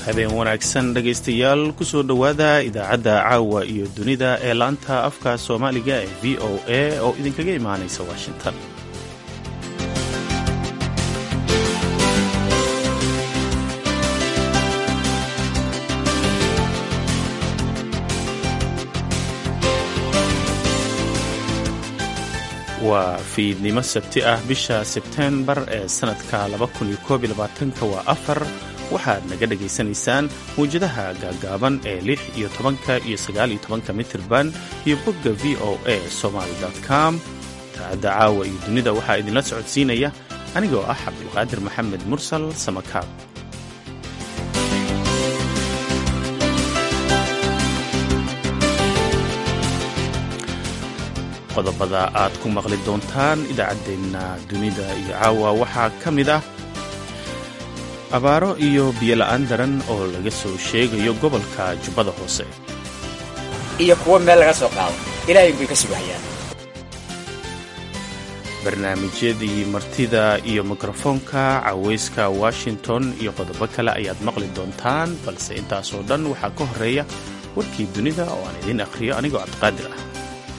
habeen wanaagsan dhegaystayaal kusoo dhowaada idaacadda caawa iyo dunida ee laanta afka soomaaliga ee v o a oo idinkaga imaanaysa washington waa fiidnimo sabti ah bisha sebteembar ee sannadka waa afar waxaad naga dhegaysanaysaan mawjadaha gaagaaban ee lix iyo tobanka iyo sagaal iyo tobanka mitirban iyo bogga v o a somaly com idaacadda caawa iyo dunida waxaa idinla socodsiinaya anigoo ah cabdulqaadir maxamed mursal samakaab qodobada aad ku maqli doontaan idaacaddeenna dunida iyo caawa waxaa ka mid ah abaaro iyo biyola'aan daran oo laga soo sheegayo gobolka jubbada hoose iyo kuwo meel laga soo qaado ilaahay bay ka sugahayaan barnaamijyadii martida iyo mikrofoonka cawayska washington iyo qodobo kale ayaad maqli doontaan balse intaasoo dhan waxaa ka horreeya warkii dunida oo aan idiin akhriyo anigoo cabdiqaadir ah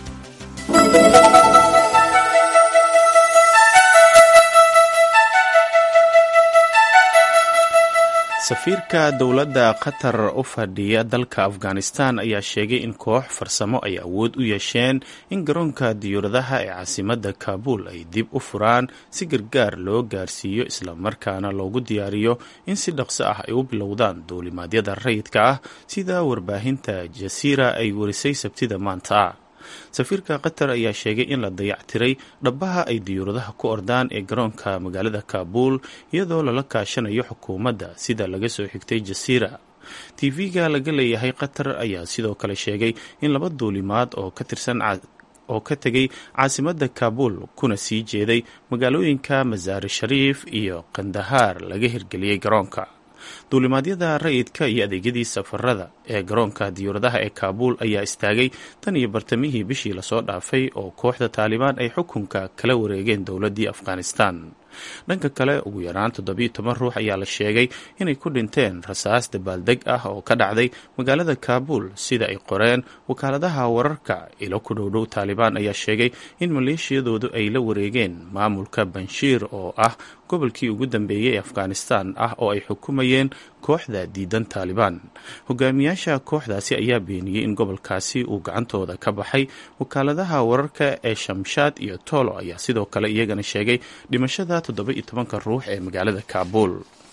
safiirka dowladda qatar u fadhiya dalka afghanistan ayaa sheegay in koox farsamo ay awood u yeesheen in garoonka diyuuradaha ee caasimadda kaabul ay dib u furaan si gargaar loo gaarsiiyo islamarkaana loogu diyaariyo in si dhaqso ah ay u bilowdaan duulimaadyada rayidka ah sida warbaahinta jasiira ay warisay sabtida maanta safiirka qatar ayaa sheegay in la dayactiray dhabbaha ay diyuuradaha ku ordaan ee garoonka magaalada kaabul iyadoo lala kaashanayo xukuumadda sida laga soo xigtay jasiira tv-ga laga leeyahay qatar ayaa sidoo kale sheegay in laba duulimaad oo ka tirsan oo ka tegay caasimadda kaabul kuna sii jeeday magaalooyinka masaari shariif iyo kandahaar laga hirgeliyey garoonka duulimaadyada rayidka iyo adeegyadii safarada ee garoonka diyuuradaha ee kaabul ayaa istaagay tan iyo bartamihii bishii lasoo dhaafay oo kooxda taalibaan ay xukunka kala wareegeen dowladdii afghanistan dhanka kale ugu yaraan toddobiyo toban ruux ayaa la sheegay inay ku dhinteen rasaas dabaaldeg ah oo ka dhacday magaalada kaabul sida ay qoreen wakaaladaha wararka ilo ku dhowdhow taalibaan ayaa sheegay in maleeshiyadoodu ay la wareegeen maamulka banshiir oo ah gobolkii ugu dambeeyey ee afghanistan ah oo ay xukumayeen kooxda diidan taalibaan hogaamiyaasha kooxdaasi ayaa beeniyey in gobolkaasi uu gacantooda ka baxay wakaaladaha wararka ee shamshaad iyo toolo ayaa sidoo kale iyagana sheegay dhimashada toddoba iyo tobanka ruux ee magaalada kaabul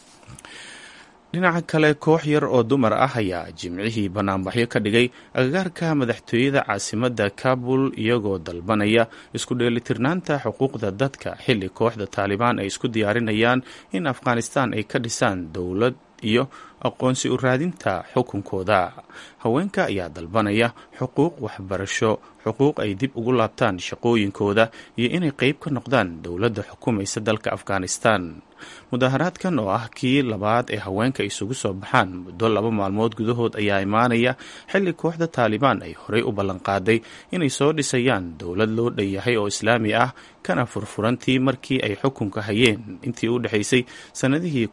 dhinaca kale koox yar oo dumar ah ayaa jimcihii banaanbaxyo ka dhigay agagaarka madaxtooyada caasimadda kaabul iyagoo dalbanaya isku dheelitirnaanta xuquuqda dadka xilli kooxda taalibaan ay isku diyaarinayaan in afghanistan ay ka dhisaan dowlad iyo aqoonsi u raadinta xukunkooda haweenka ayaa dalbanaya xuquuq waxbarasho xuquuq ay dib ugu laabtaan shaqooyinkooda iyo inay qeyb ka noqdaan dowladda xukumaysa dalka afghanistan mudaharaadkan oo ah kii labaad ee haweenka isugu soo baxaan muddo laba maalmood gudahood ayaa imaanaya xilli kooxda taalibaan ay horey u ballanqaaday inay soo dhisayaan dowlad loo dhanyahay oo islaami ah kana furfurantii markii ay xukunka hayeen intii u dhexaysay sannadihii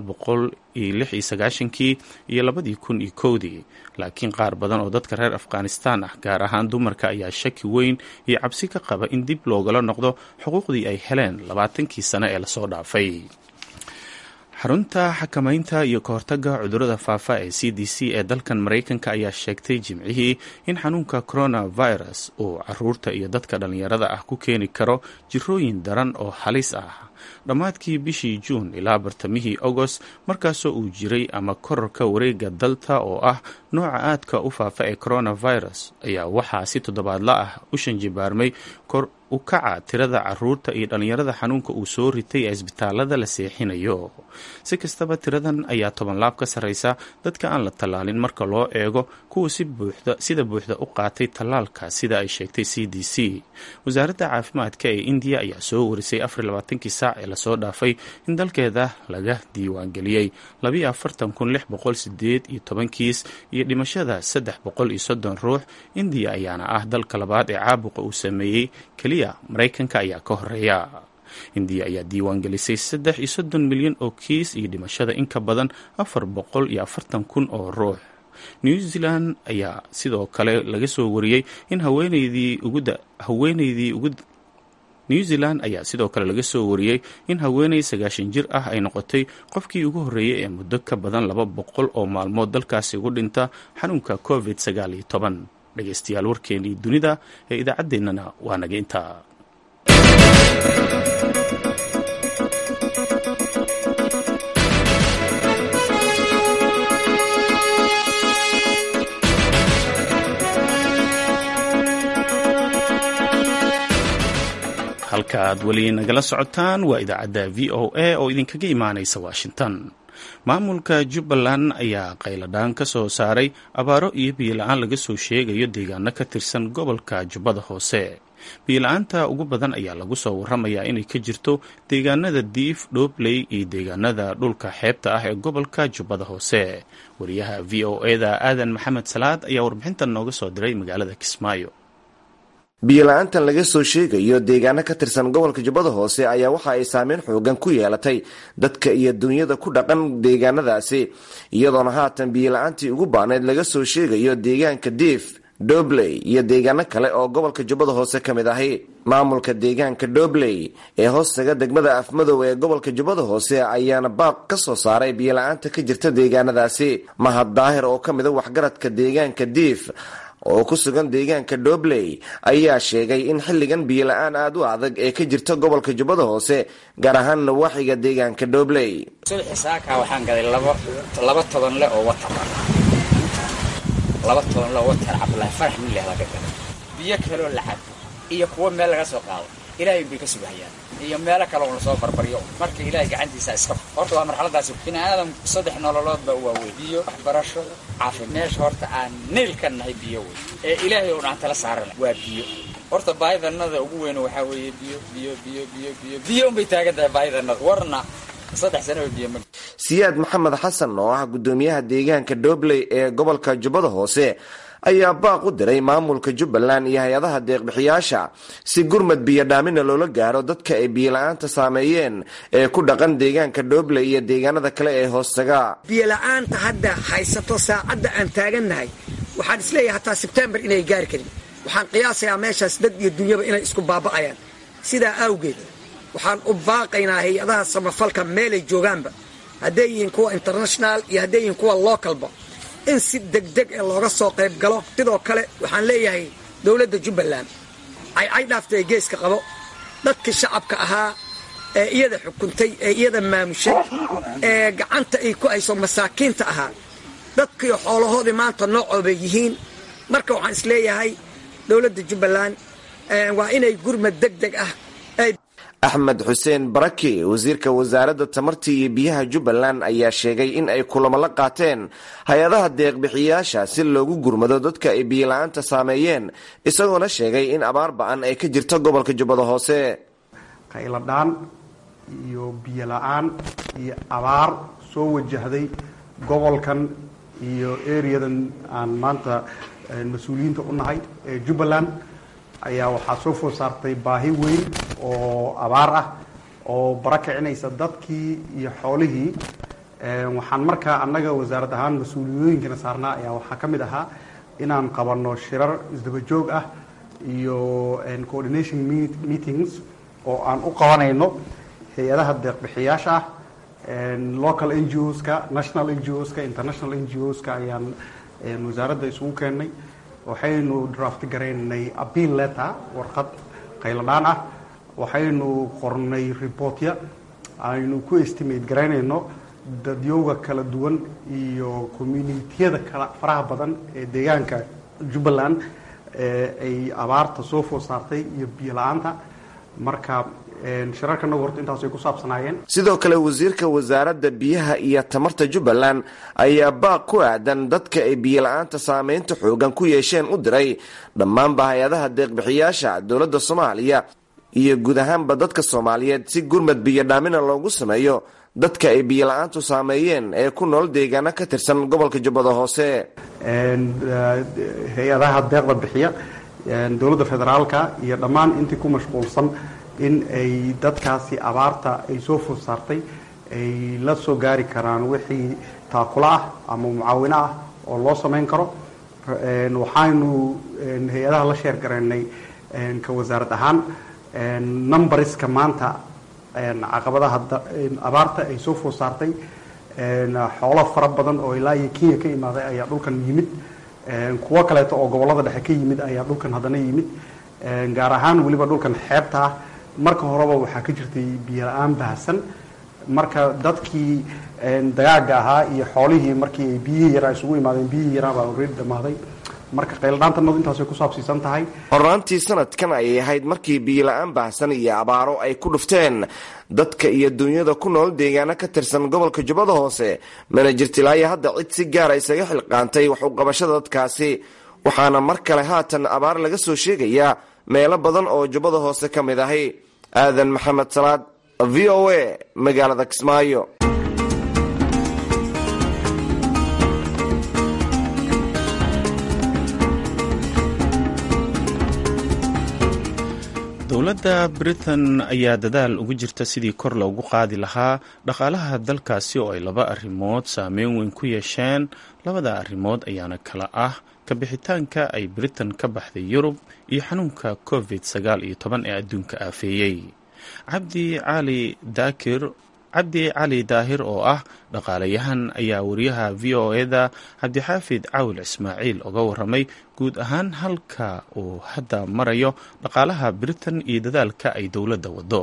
kii iyo labadii kun iyo kowdii laakiin qaar badan oo dadka reer afghanistan ah gaar ahaan dumarka ayaa shaki weyn iyo cabsi ka qaba in dib loogala noqdo xuquuqdii ay heleen labaatankii sano ee lasoo dhaafay xarunta xakamaynta iyo kahortaga cudurrada faafa ee c d c ee dalkan maraykanka ayaa sheegtay jimcihii in xanuunka coronavirus uu caruurta iyo dadka dhallinyarada ah ku keeni karo jirooyin daran oo halis ah dhammaadkii bishii juun ilaa bartamihii agost markaasoo uu jiray ama korarka wareega dalta oo ah nooca aadka u faafa ee coronavirus ayaa waxaa si toddobaadla ah u shanjibaarmay kor u kaca tirada caruurta iyo dhallinyarada xanuunka uu soo ritay ee isbitaalada la seexinayo si kastaba tiradan ayaa toban laab ka sarreysa dadka aan la tallaalin marka loo eego kuwa sida buuxda u qaatay tallaalka sida ay sheegtay c d c wasaaradda caafimaadka ee indiya ayaa soo warisay afarlabaatankii saac ee lasoo dhaafay in dalkeeda laga diiwaangeliyey iyo tobankiis iyo dhimashada saddex boqol iyo soddon ruux indiya ayaana ah dalka labaad ee caabuqa uu sameeyey keliya maraykanka ayaa ka horeeya indiya ayaa diiwaan gelisay saddex iyo soddon milyan oo kiis iyo dhimashada in ka badan afar boqol iyo afartan kun oo ruux new zealand ayaa sidoo kale laga soo wariyey in haweeneydii ugu haweeneydii ugu new zealand ayaa sidoo kale laga soo wariyey in haweeney sagaashan jir ah ay noqotay qofkii ugu horreeyey ee muddo ka badan laba boqol oo maalmood dalkaasi ugu dhinta xanuunka covid sagaal iyo toban dhegaystayaal warkeenii dunida ee idaacaddeenana waa naga intaa halka aad weli nagala socotaan waa idaacadda v o a oo idinkaga imaanaysa washington maamulka jubbaland ayaa qayladhaan ka soo saaray abaaro iyo biyola-aan laga soo sheegayo deegaano ka tirsan gobolka jubbada hoose biyola-aanta ugu badan ayaa lagu soo waramayaa inay ka jirto deegaanada diif dhoobley iyo deegaanada dhulka xeebta ah ee gobolka jubbada hoose wariyaha v o eda aadan maxamed salaad ayaa warbixintan nooga soo diray magaalada kismaayo biyola-aantan laga soo sheegayo deegaano ka tirsan gobolka jubbada hoose ayaa waxa ay saameyn xoogan ku yeelatay dadka iyo dunyada ku dhaqan deegaanadaasi iyadoona haatan biyola-aantii ugu baanayd laga soo sheegayo deegaanka diif dobley iyo deegaano kale oo gobolka jubbada hoose ka mid ahi maamulka deegaanka dobley ee hoostaga degmada afmadow ee gobolka jubbada hoose ayaana baaq ka soo saaray biyola-aanta ka jirta deegaanadaasi mahad daahir oo ka mida waxgaradka deegaanka diif oo ku sugan deegaanka dobley ayaa sheegay in xilligan biyola-aan aada u adag ee ka jirta gobolka jubbada hoose gaar ahaan nawaaxiga deegaanka dobley subaxi saaka waxaan gaday labo laba toban le oo watar laba toban le oo watar cabdulaahi farax mileh laga gaday biyo kaloo la cabo iyo kuwo meel laga soo qaado ilaahay bay ka sugahayaan iyo meelo kale oo lasoo barbaryo marka ilaahay gacantiisa iska horta waa marxaladaasi bini aadam saddex nololood baa u waaweyn biyo waxbarasho caafi meesha horta aan nayl ka nahay biyo wey ee ilaahay oo dhan tala saarana waa biyo horta baahidanada ugu weyn waxaa weeye biyo biyo biyo biyo biyo biyo unbay taagan tahay baahidanada warna saddex sano biyo ma siyaad maxamed xasan oo ah guddoomiyaha deegaanka dobley ee gobolka jubbada hoose ayaa baaq u diray maamulka jubbaland iyo hay-adaha deeqbixiyaasha si gurmad biyodhaamina loola gaaro dadka ay biyola-aanta saameeyeen ee ku dhaqan deegaanka dhobley iyo deegaanada kale ee hoostaga biyola'aanta hadda haysato saacadda aan taagannahay waxaan isleeyahay hataa sebtembar inay gaari karin waxaan qiyaasayaa meeshaas dad iyo dunyaba inay isku baaba'ayaan sidaa awgeed waxaan u baaqaynaa hay-adaha samafalka meelay joogaanba hadday yihiin kuwa international iyo hadday yihiin kuwa localba in si degdeg ee looga soo qayb galo sidoo kale waxaan leeyahay dowladda jubbaland caycay dhaaftay geeska qabo dadkii shacabka ahaa ee iyada xukuntay ee iyada maamushay ee gacanta ay ku hayso masaakiinta ahaa dadkii xoolahoodii maanta noocoobay yihiin marka waxaan isleeyahay dowladda jubbaland waa inay gurmad deg deg ah axmed xuseen baraki wasiirka wasaaradda tamarta iyo biyaha jubbaland ayaa sheegay in ay kulamo la qaateen hay-adaha deeqbixiyaasha si loogu gurmado dadka ay biyola-aanta saameeyeen isagoona sheegay in abaar ba-an ay ka jirto gobolka jubbada hoose qayladhaan iyo biyola-aan iyo abaar soo wajahday gobolkan iyo ereyadan aan maanta mas-uuliyiinta u nahay ee jubbaland ayaa waxaa soo food saartay baahi weyn oo abaar ah oo bara kicinaysa dadkii iyo xoolihii waxaan markaa annaga wasaarad ahaan mas-uuliyooyinkana saarnaa ayaa waxaa ka mid ahaa inaan qabanno shirar isdaba joog ah iyo coordination meetings oo aan u qabanayno hay-adaha deeqbixiyaasha ah local n g oska national n g oska international n g oska ayaan wasaaradda isugu keennay waxaynu draft garaynay appeal letter warqad qayladhaan ah waxaynu qornay reportya aynu ku estimate garaynayno dadyowga kala duwan iyo communitiyada kala faraha badan ee deegaanka jubbaland ay abaarta soo food saartay iyo biyo la-aanta marka shirarkanagu horta intaas ay ku saabsanaayeen sidoo kale wasiirka wasaaradda biyaha iyo tamarta jubbaland ayaa baaq ku aadan dadka ay biyola-aanta saameynta xoogan ku yeesheen u diray dhammaanba hay-adaha deeqbixiyaasha dowladda soomaaliya iyo guud ahaanba dadka soomaaliyeed si gurmad biyodhaamina loogu sameeyo dadka ay biyola-aantu saameeyeen ee ku nool deegaano ka tirsan gobolka jubbada hoose hay-adaha deeqda bixiya dowladda federaalka iyo dhammaan intii ku mashquulsan in ay dadkaasi abaarta ay soo food saartay ay la soo gaari karaan wixii taakula ah ama mucaawino ah oo loo samayn karo waxaynu hay-adaha la sheer garaynay ka wasaarad ahaan numbariska maanta caqabadaha abaarta ay soo food saartay xoolo fara badan oo ilaa iyo kenya ka imaaday ayaa dhulkan yimid kuwo kaleeto oo gobollada dhexe ka yimid ayaa dhulkan haddana yimid gaar ahaan weliba dhulkan xeebta ah marka horeba waxaa ka jirtay biyo la-aan bahasan marka dadkii dagaaga ahaa iyo xoolihii markii ay biyihii yaraa isugu imaadeen biyihii yaraa baa already dhammaaday marka qayldhaantanadu intaasay ku saabsiisan tahay hornaantii sanadkan ayay ahayd markii biyola-aan baahsan iyo abaaro ay ku dhufteen dadka iyo dunyada ku nool deegaano ka tirsan gobolka jubbada hoose mana jirtilaayo hadda cid si gaara isaga xilqaantay wax u qabashada dadkaasi waxaana mar kale haatan abaar laga soo sheegayaa meelo badan oo jubbada hoose ka mid ahi aadan maxamed salaad v o a magaalada kismaayo dowladda britain ayaa dadaal ugu jirta sidii kor loogu qaadi lahaa dhaqaalaha dalkaasi oo ay laba arrimood saameyn weyn ku yeesheen labada arrimood ayaana kala ah kabixitaanka ay britain ka baxday yurub iyo xanuunka covid sagaal iyo toban ee adduunka aafeeyey cabdi cali daakir cabdi cali daahir oo ah dhaqaalayahan ayaa wariyaha v o eda cabdixaafid caawil ismaaciil oga waramay guud ahaan halka uu hadda marayo dhaqaalaha britain iyo dadaalka ay dowladda wado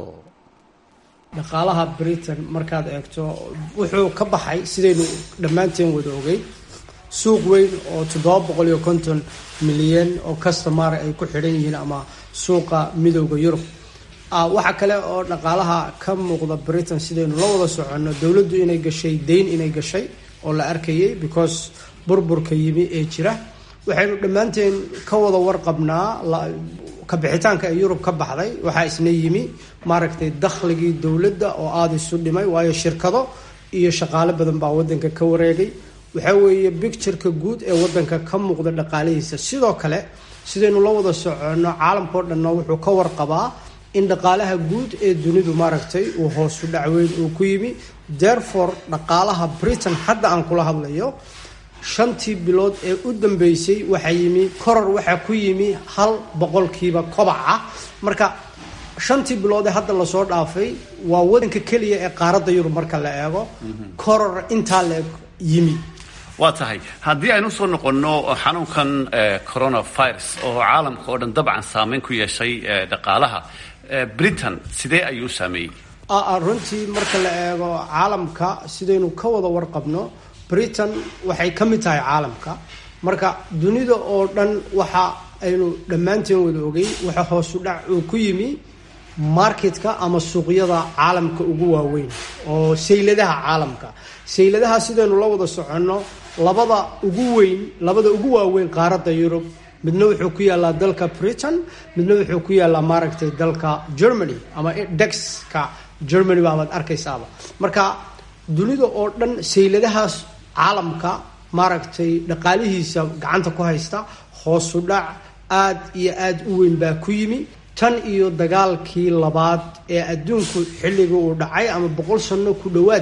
dhaqaalaha britain markaad eegto wuxuu ka baxay sidaynu dhammaanteen wada ogay suuq weyn oo toddoba boqol iyo konton milyan oo customar ay ku xidhan yihiin ama suuqa midooda yurub waxaa kale oo dhaqaalaha ka muuqda britain sidaynu la wada soconno dowladdu inay gashay dayn inay gashay oo la arkayay because burburka yimi ee jira waxaynu dhammaanteen ka wada warqabnaa kabixitaanka ee yurub ka baxday waxaa isna yimi maaragtay dakhligii dowladda oo aada isu dhimay waayo shirkado iyo shaqaale badan baa wadanka ka wareegay waxaa weeye bictureka guud ee wadanka ka muuqda dhaqaalihiisa sidoo kale sidaynu la wada soconno caalamkao dhanna wuxuu ka warqabaa in dhaqaalaha guud ee dunidu maaragtay uu hoosu dhacweyn uu ku yimi therefore dhaqaalaha britain hadda aan kula hadlayo shantii bilood ee u dambeysay waxaa yimi koror waxaa ku yimi hal boqolkiiba kobaca marka shantii bilood ee hadda lasoo dhaafay waa wadanka keliya ee qaaradda yurub marka la eego koror intaa la yimi waa tahay haddii aynu usoo noqonno xanuunkan coronavirus oo caalamka oo dhan dabcan saameyn ku yeeshay dhaqaalaha britain sidee ayuu u saameeyey runtii marka la eego caalamka sidaynu ka wada warqabno britain waxay ka mid tahay caalamka marka dunida oo dhan waxa aynu dhammaanteen wada ogay waxa hoosu dhac uu ku yimi marketka ama suuqyada caalamka ugu waaweyn oo sayladaha caalamka sayladaha sidaynu la wada soconno labada ugu weyn labada ugu waaweyn qaaradda yurub midna wuxuu ku yaalaa dalka britain midna wuxuu ku yaalaa maaragtay dalka germany ama dexka germany baabaad arkaysaaba marka dunida oo dhan sayladahaas caalamka maaragtay dhaqaalihiisa gacanta ku haysta hoosu dhac aad iyo aad u weyn baa ku yimi tan iyo dagaalkii labaad ee adduunku xilligii uu dhacay ama boqol sano ku dhowaad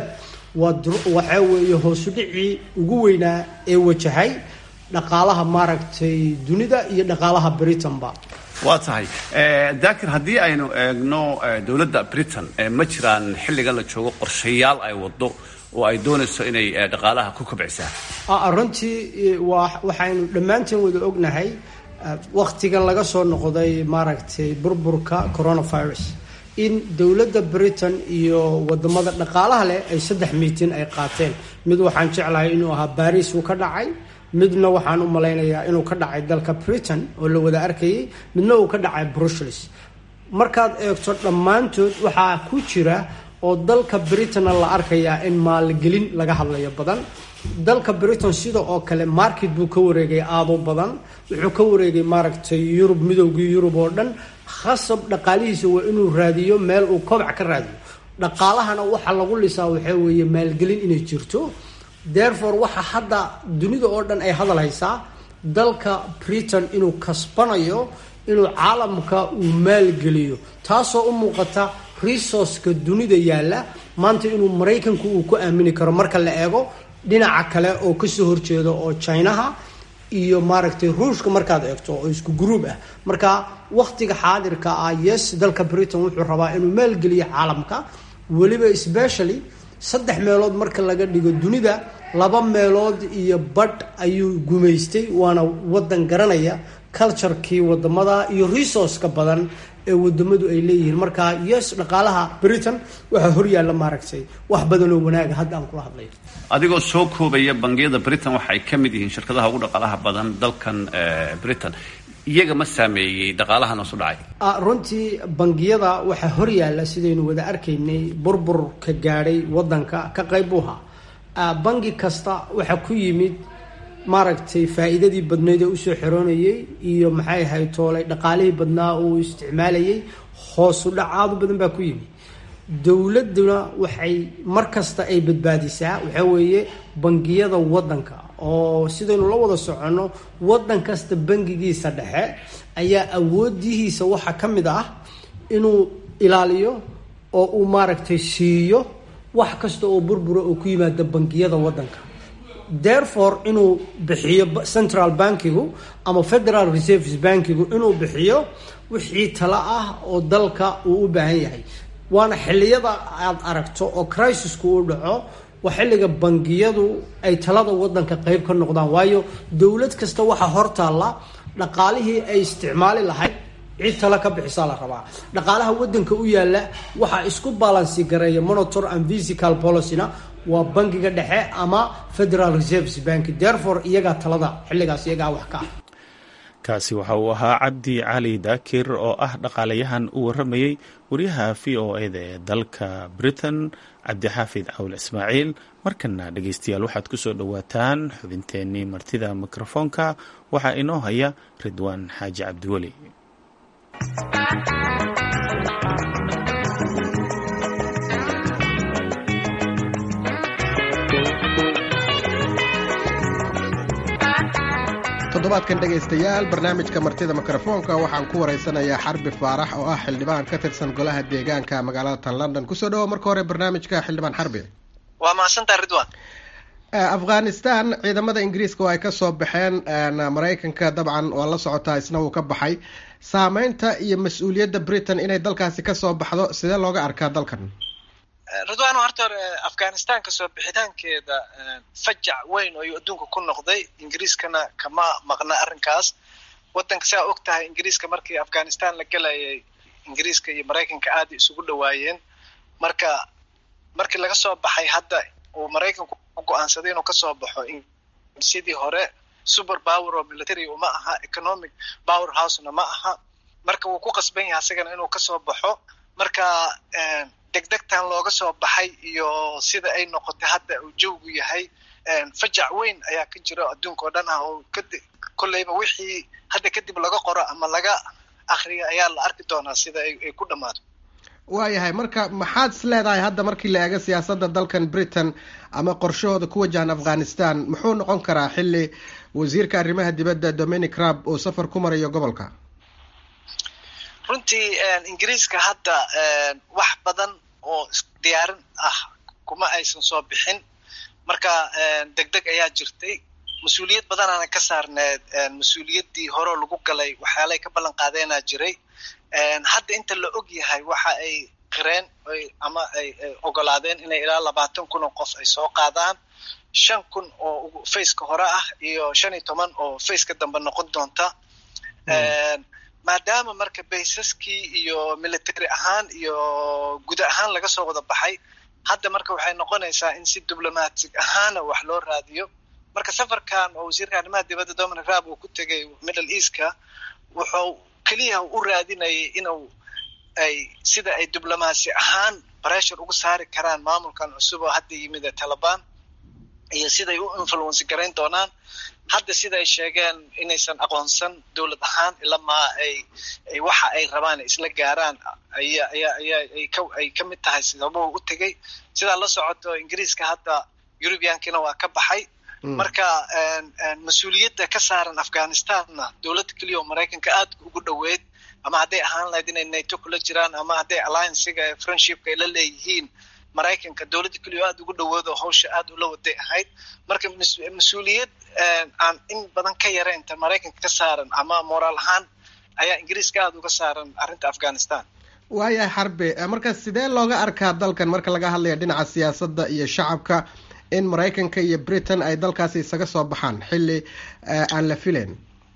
waxaa weeye hoosu dhicii ugu weynaa ee wajahay dhaqaalaha maaragtay dunida iyo dhaqaalaha britain-ba waa tahay daakir haddii aynu eegno dowladda britain ma jiraan xilligan la joogo qorshayaal ay wado oo ay doonayso inay dhaqaalaha ku kobcisaa runtii waxaynu dhammaanteen wada ognahay waktigan laga soo noqday maaragtay burburka coronavirus in dowladda britain iyo wadamada dhaqaalaha leh ay saddex miitin ay qaateen mid waxaan jeclahay inuu ahaa baris uu ka dhacay midna waxaan u malaynayaa inuu ka dhacay dalka britain oo la wada arkayay midna uu ka dhacay brussels markaad eegto dhammaantood waxaa ku jira oo dalka britain la arkayaa in maalgelin laga hadlayo badan dalka britain sida oo kale market buu ka wareegay aado badan wuxuu ka wareegay maaragtay yurub midowgii yurub oo dhan khasab dhaqaalihiisa waa inuu raadiyo meel uu kobac ka raadiyo dhaqaalahana waxa lagu lisaa waxaa weeye maalgelin inay jirto therefore waxa hadda dunida oo dhan ay hadal haysaa dalka britain inuu kasbanayo inuu caalamka uu maalgeliyo taasoo u muuqata resourceka dunida yaalla maanta inuu maraykanku uu ku aamini karo marka la eego dhinaca kale oo kasoo horjeeda oo chinaha iyo maaragtay ruushka markaad eegto oo isku gruub ah marka wakhtiga xaadirka ah yes dalka britain wuxuu rabaa inuu maalgeliyo caalamka weliba specially saddex meelood marka laga dhigo dunida laba meelood iyo badh ayuu gumaystay waana wadan garanaya culturekii wadamada iyo resourceka badan ee wadamadu ay leeyihiin marka yes dhaqaalaha britain waxaa horyaalla maaragtay wax badanoo wanaaga hadda aan kula hadlayo adigoo soo koobaya bangiyada britain waxa ay ka mid yihiin shirkadaha ugu dhaqaalaha badan dalkan britain iyaga ma saameeyey dhaqaalahan hoosu dhacay runtii bangiyada waxaa horyaalla sidaynu wada arkaynay burburka gaadhay wadanka ka qayb u ahaa bangi kasta waxaa ku yimid maaragtay faa-iidadii badnayd ee usoo xiroonayay iyo maxay ahayd toolay dhaqaalihii badnaa uu isticmaalayay hoosu dhacaadu badan baa ku yimid dowladuna waxay mar kasta ay badbaadisaa waxaa weeye bangiyada wadanka oo sidaynu la wada soconno wadan kasta bangigiisa dhexe ayaa awoodihiisa waxaa ka mid ah inuu ilaaliyo oo uu maaragtay siiyo wax kasta oo burbura oo ku yimaada bangiyada wadanka therefore inuu bixiyo central bankigu ama federal reserves bankigu inuu bixiyo wixii talo ah oo dalka uu u baahan yahay waana xilliyada aad aragto oo crisisku uu dhaco waa xilliga bangiyadu ay talada wadanka qeyb ka noqdaan waayo dowlad kasta waxaa hortaalla dhaqaalihii ay isticmaali lahayd cid tala ka bixisaa la rabaa dhaqaalaha wadanka u yaalla waxaa isku balansi gareeya monitor and physical policyna waa bangiga dhexe ama federal reserves bank therefore iyagaa talada xilligaas iyagaa wax ka ah kaasi waxa uu ahaa cabdi cali daakir oo ah dhaqaalayahan u waramayey wariyaha v o eda ee dalka britain cabdixaafid cawl ismaaciil markana dhegeystayaal waxaad ku soo dhowaataan xubinteenii martida mikrofoonka waxaa inoo haya ridwaan xaaji cabdiweli toddobaadkan dhegaystayaal barnaamijka martida mikrofoonka waxaan ku waraysanayaa xarbi faarax oo ah xildhibaan ka tirsan golaha deegaanka magaalada tan london kusoo dhawo marka hore barnaamijka xildhibaan xarbi waa mahadsantaa ridwan afghanistan ciidamada ingiriiska oo ay kasoo baxeen maraykanka dabcan waa la socotaa isna uu ka baxay saameynta iyo mas-uuliyadda britain inay dalkaasi kasoo baxdo sidee looga arkaa dalkan ridwan horta hore afghanistan kasoo bixitaankeeda fajac weyn oo ayuu adduunka ku noqday ingiriiskana kama maqna arrinkaas wadanka saa og tahay ingiriiska markii afghanistan la gelayay ingiriiska iyo maraykanka aaday isugu dhawaayeen marka markii laga soo baxay hadda uu maraykanku go-aansaday inuu kasoo baxo sidii hore super power oo military uma aha economic power housena ma aha marka wuu ku qasban yahay asagana inuu kasoo baxo marka degdegtan looga soo baxay iyo sida ay noqotay hadda uu jawgu yahay fajac weyn ayaa ka jira adduunka oo dhan ah oo kolleyba wixii hadda kadib laga qoro ama laga akriyo ayaa la arki doonaa sida ay ku dhammaato waayahay marka maxaad is leedahay hadda markii la eego siyaasadda dalkan britain ama qorshahooda ku wajahan afghanistan muxuu noqon karaa xilli wasiirka arrimaha dibadda dominic rab uu safar ku marayo gobolka runtii ingiriiska hadda wax badan oo diyaarin ah kuma aysan soo bixin marka degdeg ayaa jirtay mas-uuliyad badanaana ka saarneed mas-uuliyaddii horeo lagu galay waxyaalay ka ballan qaadeenaa jiray hadda inta la og yahay waxa ay qireen ama ay ogolaadeen inay ilaa labaatan kun oo qof ay soo qaadaan shan kun oo faceka hore ah iyo shan iyo toban oo faceka dambe noqon doonta maadaama marka baysaskii iyo military ahaan iyo guud ahaan laga soo wada baxay hadda marka waxay noqonaysaa in si diblomatic ahaana wax loo raadiyo marka safarkan oo wasiirka arrimaha dibadda dominic rab uu ku tegay middle eastka wuxuu keliya u raadinayay inuu ay sida ay diblomaasi ahaan pressure uga saari karaan maamulkan cusub oo hadda yimid ee taliban iyo siday u influence garayn doonaan hadda sida ay sheegeen inaysan aqoonsan dowlad ahaan ilamaa ay ay waxa ay rabaan ay isla gaaraan aya aya aya ay ka ay ka mid tahay sababuhu u tegey sidaa la socoto ingiriiska hadda eurubiyankina waa ka baxay marka mas-uuliyadda ka saaran afghanistanna dowladda keliya oo maraykanka aad ugu dhoweyd ama hadday ahaan lahayd inay nato kula jiraan ama hadday alliancega friendshipka ay la leeyihiin maraykanka dowladda keliyo aada ugu dhawoodo hawsha aada ula waday ahayd marka mas-uuliyad aan in badan ka yareynta maraykanka ka saaran ama moraal ahaan ayaa ingiriiska aada uga saaran arrinta afghanistan waayahay xarbe marka sidee looga arkaa dalkan marka laga hadlaya dhinaca siyaasadda iyo shacabka in maraykanka iyo britain ay dalkaasi isaga soo baxaan xilli aan la filayn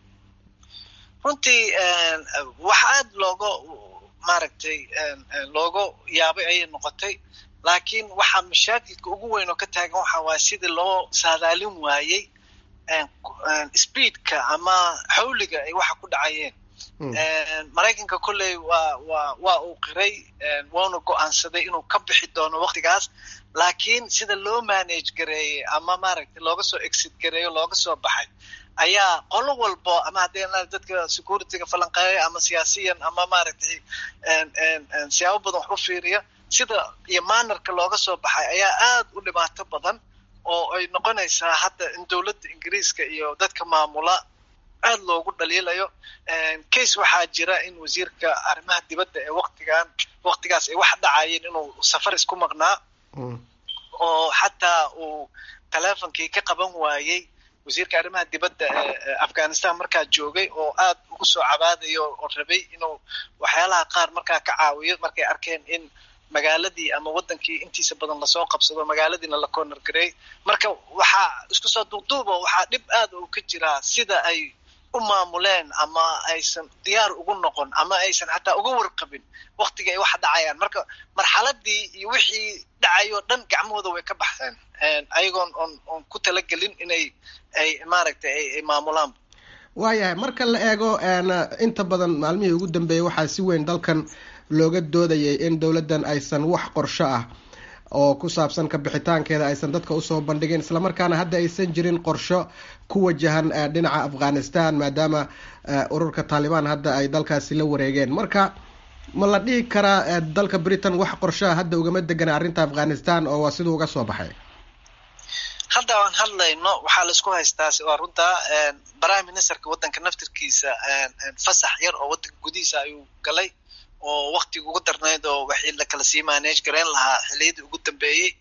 runtii wax aada looga maaragtay looga yaabay ayay noqotay laakiin waxaa mashaakilka ugu weyn oo ka taagan waxa waaye sidii loo saadaalin waayey speedka ama xawliga ay waxa ku dhacayeen maraykanka kolley waa waa waa uu qiray wauna go-aansaday inuu ka bixi doono waktigaas laakiin sida loo manage gareeyey ama maaragtay looga soo exit gareeyo looga soo baxay ayaa qolo walbo ama haddii dadka securityga falanqeeya ama siyaasiyan ama maaragtay siyaabo badan wax u fiiriya sida iyo maanarka looga soo baxay ayaa aada u dhibaato badan oo ay noqonaysaa hadda in dowladda ingiriiska iyo dadka maamula aada loogu dhaliilayo case waxaa jira in wasiirka arrimaha dibadda ee waktigan waktigaas ay wax dhacayeen inuu safar isku maqnaa oo xataa uu teleefonkii ka qaban waayey wasiirka arrimaha dibadda ee afghanistan markaa joogay oo aada ugu soo cabaadayo oo rabay inuu waxyaalaha qaar markaa ka caawiyo markay arkeen in magaaladii ama wadankii intiisa badan lasoo qabsado magaaladiina la corner gareey marka waxaa isku soo duuduuba waxaa dhib aada u ka jiraa sida ay u maamuleen ama aysan diyaar ugu noqon ama aysan xataa uga warqabin waktiga ay waxa dhacayaan marka marxaladii iyo wixii dhacayoo dhan gacmahooda way ka baxeen ayagoon on on ku talagelin inay ay maaragtay ay maamulaan waayahay marka la eego inta badan maalmihii ugu dambeeyey waxaa si weyn dalkan looga doodayay in dowladdan aysan wax qorsho ah oo ku saabsan ka bixitaankeeda aysan dadka usoo bandhigin islamarkaana hadda aysan jirin qorsho ku wajahan dhinaca afghanistan maadaama ururka taalibaan hadda ay dalkaasi la wareegeen marka ma la dhihi karaa dalka britain wax qorshoa hadda ugama degana arrinta afghanistan oo waa siduu uga soo baxay hadda aan hadlayno waxaa laisku haystaa waa runtaa prime ministerka waddanka naftirkiisa fasax yar oo waddanka gudihiisa ayuu galay oo waktiga ugu darnayd oo waxii lakala sii manage garayn lahaa xiliyadii ugu dambeeyey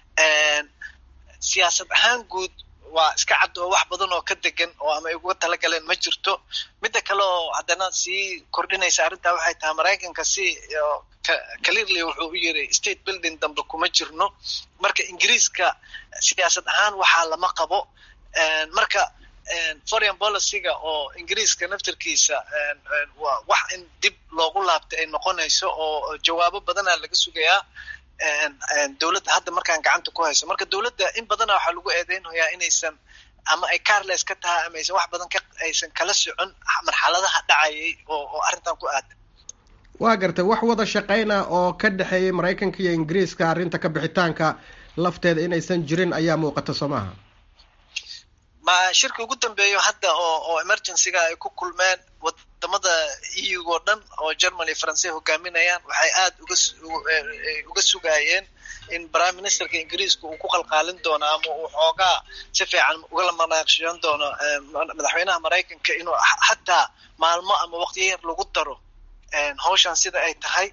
siyaasad ahaan guud waa iska cad oo wax badan oo ka degan oo ama ay uga talagaleen ma jirto midda kale oo haddana sii kordhinaysa arrintaa waxay tahay maraykanka si clearly wuxuu u yiri state building dambe kuma jirno marka ingiriiska siyaasad ahaan waxaa lama qabo marka foreign policyga oo ingiriiska naftirkiisa waa wax in dib loogu laabtay ay noqonayso oo jawaabo badana laga sugayaa dowladda hadda markaan gacanta ku hayso marka dowladda in badana waxaa lagu eedeynayaa inaysan ama ay carles ka tahay ama aysan wax badan ka aysan kala socon marxaladaha dhacayay oo oo arrintan ku aadan waa gartay wax wada shaqeyna oo ka dhexeeyay maraykanka iyo ingiriiska arrinta ka bixitaanka lafteeda inaysan jirin ayaa muuqata soo maaha ma shirki ugu dambeeyo hadda oo oo emergencyga ay ku kulmeen wadamada eu oo dhan oo germany faransiya hogaaminayaan waxay aada uga uga sugaayeen in prime ministerka ingiriiska uu ku qalqaalin doono ama uu xoogaa si fiican ugala manaaqshiyan doono madaxweynaha maraykanka inuu xataa maalmo ama waqtiyo yar lagu daro hawshan sida ay tahay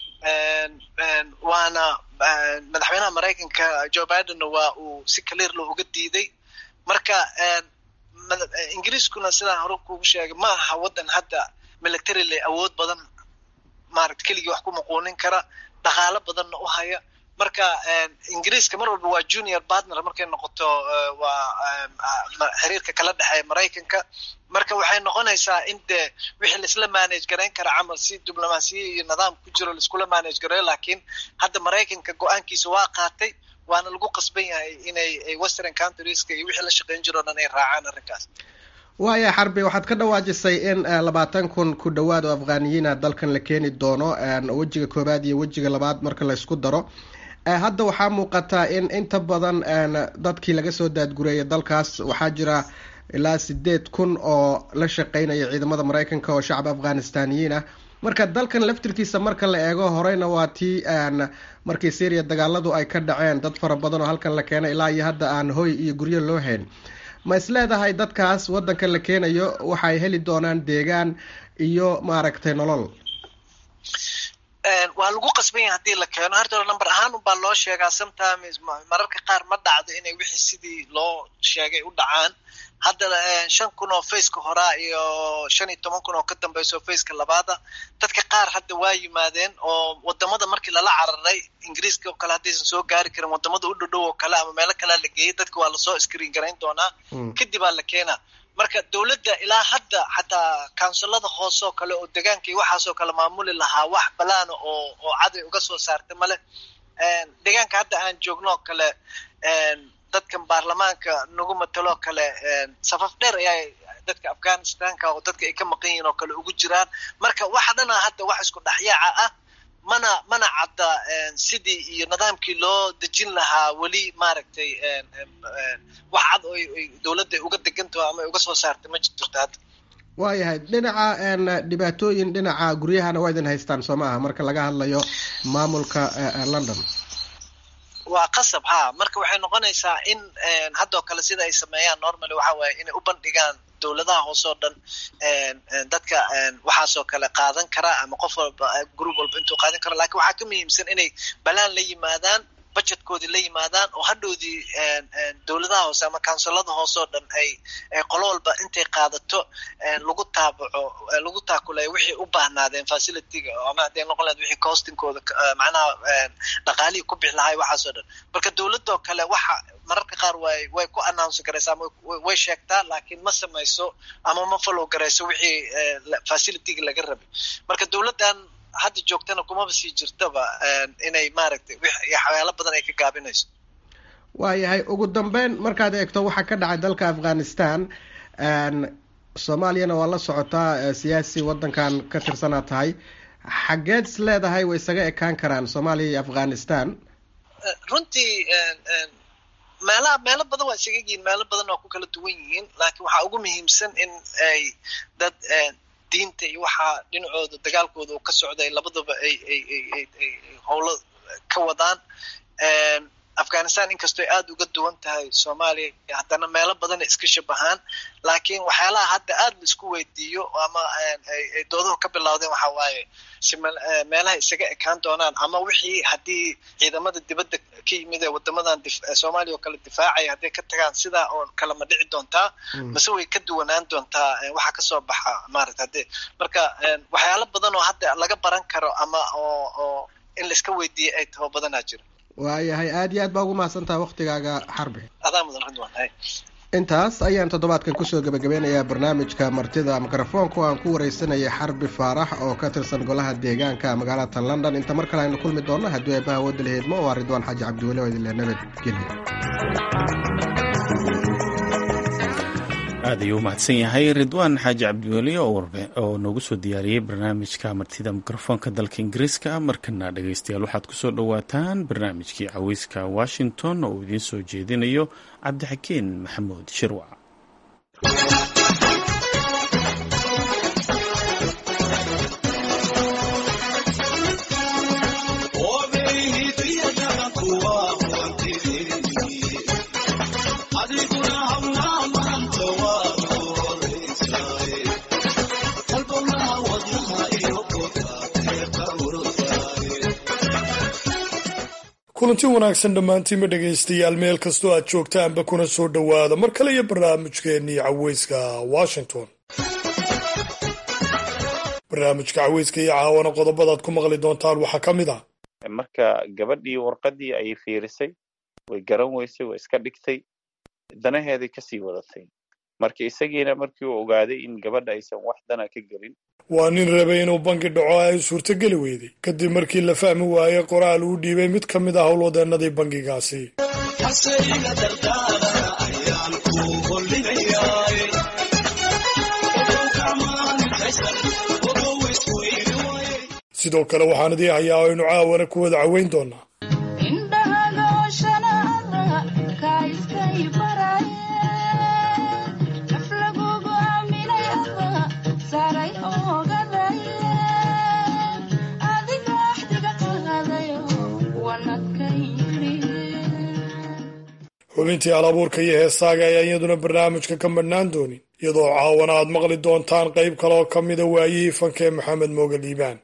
waana madaxweynaha maraykanka joe bidenna waa uu si clearlo uga diiday marka ingiriiskuna sidaan hore kugu sheegay ma aha waddan hadda militarily awood badan maarata keligii wax ku muquunin kara dhaqaalo badanna u haya marka ingiriiska mar walba waa junior partner markay noqoto waa xiriirka kala dhexeeya maraykanka marka waxay noqonaysaa in dee wixii laisla manage garayn kara camal si diblomaasiya iyo nidaam ku jiro laiskula manage gareeyo laakiin hadda maraykanka go-aankiisa waa qaatay waana lagu qasban yahay inay western countrieska iyo wixii la shaqeyn jiro o dhan ay raacaan arrinkaas waaya xarbi waxaad ka dhawaajisay in labaatan kun ku dhawaad oo afghaniyiina dalkan la keeni doono wejiga koobaad iyo wejiga labaad marka la isku daro hadda waxaa muuqataa in inta badan dadkii laga soo daadgureeyay dalkaas waxaa jira ilaa sideed kun oo la shaqeynaya ciidamada maraykanka oo shacab afghanistaniyiin ah marka dalkan laftirkiisa marka la eego horeyna waa tii markii syria dagaaladu ay ka dhaceen dad fara badan oo halkan la keenay ilaa iyo hadda aan hoy iyo guryo loo hayn ma isleedahay dadkaas waddanka la keenayo waxay heli doonaan deegaan iyo maaragtay nolol waa lagu qasban yahay hadii la keeno horta number ahaan unbaa loo sheegaa sometimes mararka qaar ma dhacdo inay wixii sidii loo sheegay u dhacaan hadda shan kun oo faceka horaa iyo shan iyo toban kun oo ka dambeyso faceka labaada dadka qaar hadda waa yimaadeen oo wadamada markii lala cararay ingiriiska oo kale haddaysan soo gaari karin wadamada u dhodhow oo kale ama meelo kalea la geeyay dadka waa lasoo screen garayn doonaa kadibaa la keenaa marka dowladda ilaa hadda xataa kaunsilada hoose oo kale oo degaanka iyo waxaasoo kale maamuli lahaa wax balaana oo oo caday uga soo saarta male degaanka hadda aan joogno oo kale dadkan baarlamaanka nagu mataloo kale safaf dheer ayaa dadka afghanistanka oo dadka ay ka maqan yihiin oo kale ugu jiraan marka waxa dhana hadda wax isku dhexyaaca ah mana mana cadda sidii iyo nidaamkii loo dejin lahaa weli maaragtay wax cad oo dowladda uga degantaho ama uga soo saartay ma jirto hadda waayahay dhinaca dhibaatooyin dhinaca guryahana waa idin haystaan soo ma aha marka laga hadlayo maamulka london waa qasab ha marka waxay noqonaysaa in haddoo kale sida ay sameeyaan normally waxa waaye inay u bandhigaan dowladaha hoose oo dhan dadka waxaasoo kale qaadan kara ama qof walba group walba intuu qaadan karo lakin waxaa ka muhiimsan inay balaan la yimaadaan budgetkoodii la yimaadaan oo hadhowdii dowladaha hoose ama counsilada hoose oo dhan ay qolo walba intay qaadato lagu taabaco lagu taakulayo wixii u baahnaadeen facilityga ama hadday noqon lahayd wixii costingkooda macnaha dhaqaalihii ku bixi lahay waxaas oo dhan marka dowladoo kale waxa mararka qaar way way ku announce garaysa ama way sheegtaa laakiin ma samayso ama ma follow garayso wixii facilityga laga rabay marka dowladdan hadda joogtana kumaba sii jirtaba inay maaragtay waxyaalo badan ay ka gaabinayso waayahay ugu dambeyn markaad eegto waxaa ka dhacay dalka afghanistan soomaaliyana waa la socotaa siyaasi waddankan ka tirsanaa tahay xaggeed is leedahay way isaga ekaan karaan soomaaliya iyo afghanistan runtii meelaha meelo badan waa isaga yihiin meelo badan waa ku kala duwan yihiin laakiin waxaa ugu muhiimsan in ay dad diinta iyo waxaa dhinacooda dagaalkooda uu ka socday labadaba ay ay ay ay ay howlo ka wadaan afghanistan inkastoo ay aada uga duwan tahay soomaaliya haddana meelo badanay iska shabahaan laakiin waxyaalaha hadda aada la isku weydiiyo ama ay dooduhu ka bilowdeen waxa waaye si meelaha isaga ekaan doonaan ama wixii haddii ciidamada dibadda ka yimid ee wadamadan soomaaliya oo kale difaacaya hadday ka tagaan sidaa oo kale ma dhici doontaa mase way ka duwanaan doontaa waxa kasoo baxa maarata hadde marka waxyaalo badan oo hadda laga baran karo ama oo oo in laiska weydiiyay ay taho badanaa jira waayahay aada iyo aad baa ugu mahadsantaha waktigaaga xarbi adaa mudan ridwan intaas ayaan toddobaadkan kusoo gebagabeynayaa barnaamijka martida mikrofoonka oo aan ku wareysanayay xarbi faarax oo ka tirsan golaha deegaanka magaalada london inta mar kale aynu kulmi doonno haddii aybaha wadda laheedmo waa ridwaan xaaji cabdiweli oo idinle nabadgelya aad ayuu u mahadsan yahay ridwaan xaaji cabdiweli oo noogu soo diyaariyey barnaamijka martida mikrofoonka dalka ingiriiska markana dhegeystayaal waxaad kusoo dhowaataan barnaamijkii caweyska washington oo uu idiin soo jeedinayo cabdixakiin maxamuud shirwac kulanti wanaagsan dhammaantiinma dhegaystayaal meel kastoo aad joogtaanba kuna soo dhowaada mar kale iyo barnaamijkeennii caweyska washington barnaamijka caweyska iyo caawana qodobadaad ku maqli doontaan waxaa ka mid ah marka gabadhii warqaddii ayay fiirisay way garan weysay way iska dhigtay danaheeday kasii wadatay marka isagiina markii uu ogaaday in gabadha aysan wax dana ka gelin waa nin rabay inuu bangi dhaco ay suurtogeli weyday kadib markii la fahmi waayey qoraal uu dhiibay mid ka mid ah howlwadeennadii bangigaasi sidoo kale waxaan idii hayaa o aynu caawana ku wada caweyn doonaa xubintii alabuurka iyo heesaaga ayaa iyaduna barnaamijka ka madhnaan doonin iyadoo caawana aad maqli doontaan qayb kale oo ka mida waayihii fanka ee maxamed mooge liibaan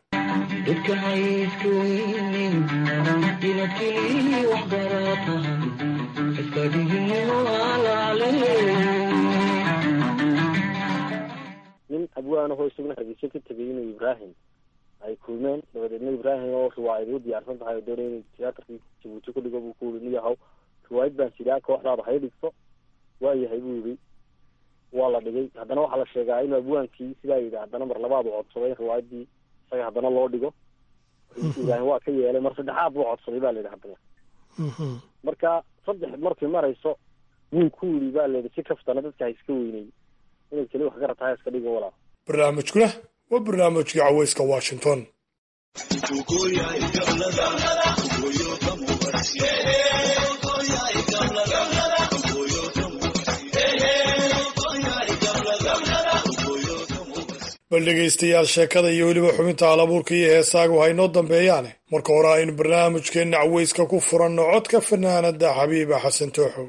nin abwaanahoo isaguna hargeysa ka tegay inuu ibraahim ay kulmeen dabadeedna ibraahim oo riwaayad u diyaarsan tahay oo doonay inuu tiyaatarkii jabuuti ku dhigo buu ku uri niyahow riwaayad baan sidaa kooxdaada hay dhigto waa yahay buu yidhi waa la dhigay haddana waxaa la sheegaa inuu abwaankii sidaa yidhi haddana mar labaad uu codsaday in riwaayadii isaga haddana loo dhigo ibraahim waa ka yeelay mar saddexaad buu codsaday ba la yidhi haddana marka saddex markii marayso wuu ku yidhi ba la yidhi si kaftana dadka ha iska weynay inay keli wax garata ha iska dhigo walaa barnaamijkuna waa barnaamijkii caweyska washington bal dhegaystayaal sheekada iyo weliba xubinta alabuurka iyo heesaagu haynoo dambeeyaane marka hore aynu barnaamijkeenna caweyska ku furanno codka fanaanada xabiiba xasan tooxow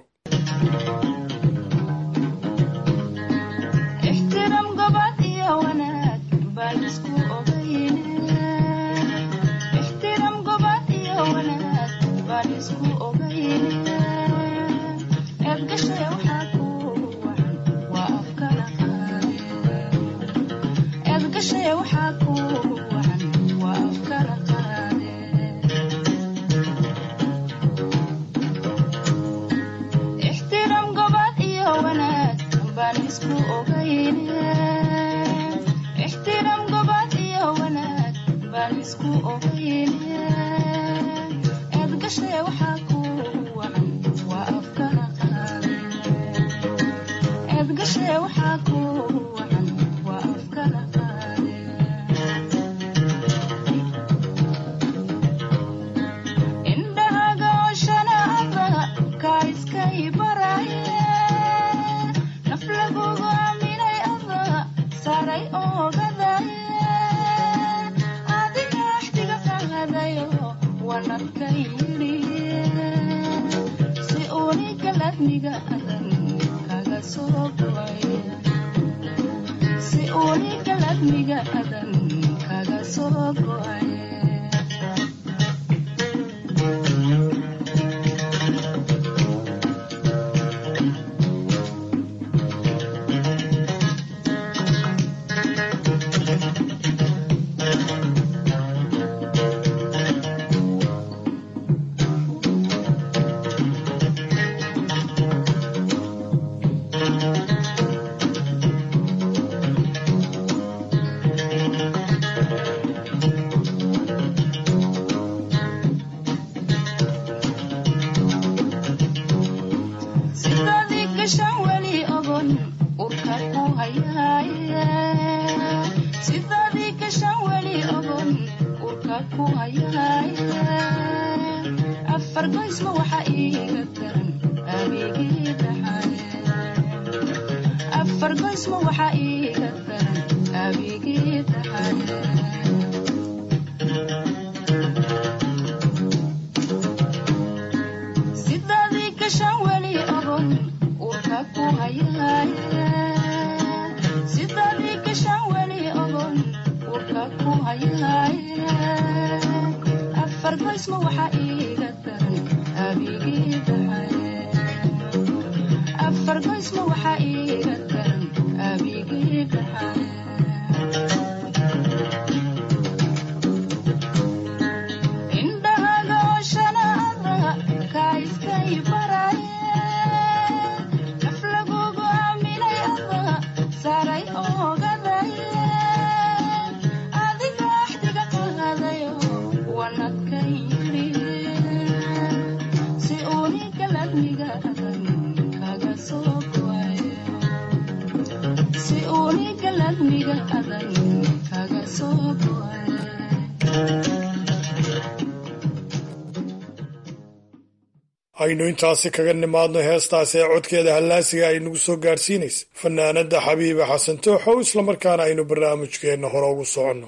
aynu intaasi kaga nimaadno heestaasi ee codkeeda hallaasiga ay nagu soo gaadhsiinaysa fanaanada xabiiba xasan tooxow islamarkaana aynu barnaamijkeenna hore ugu soconno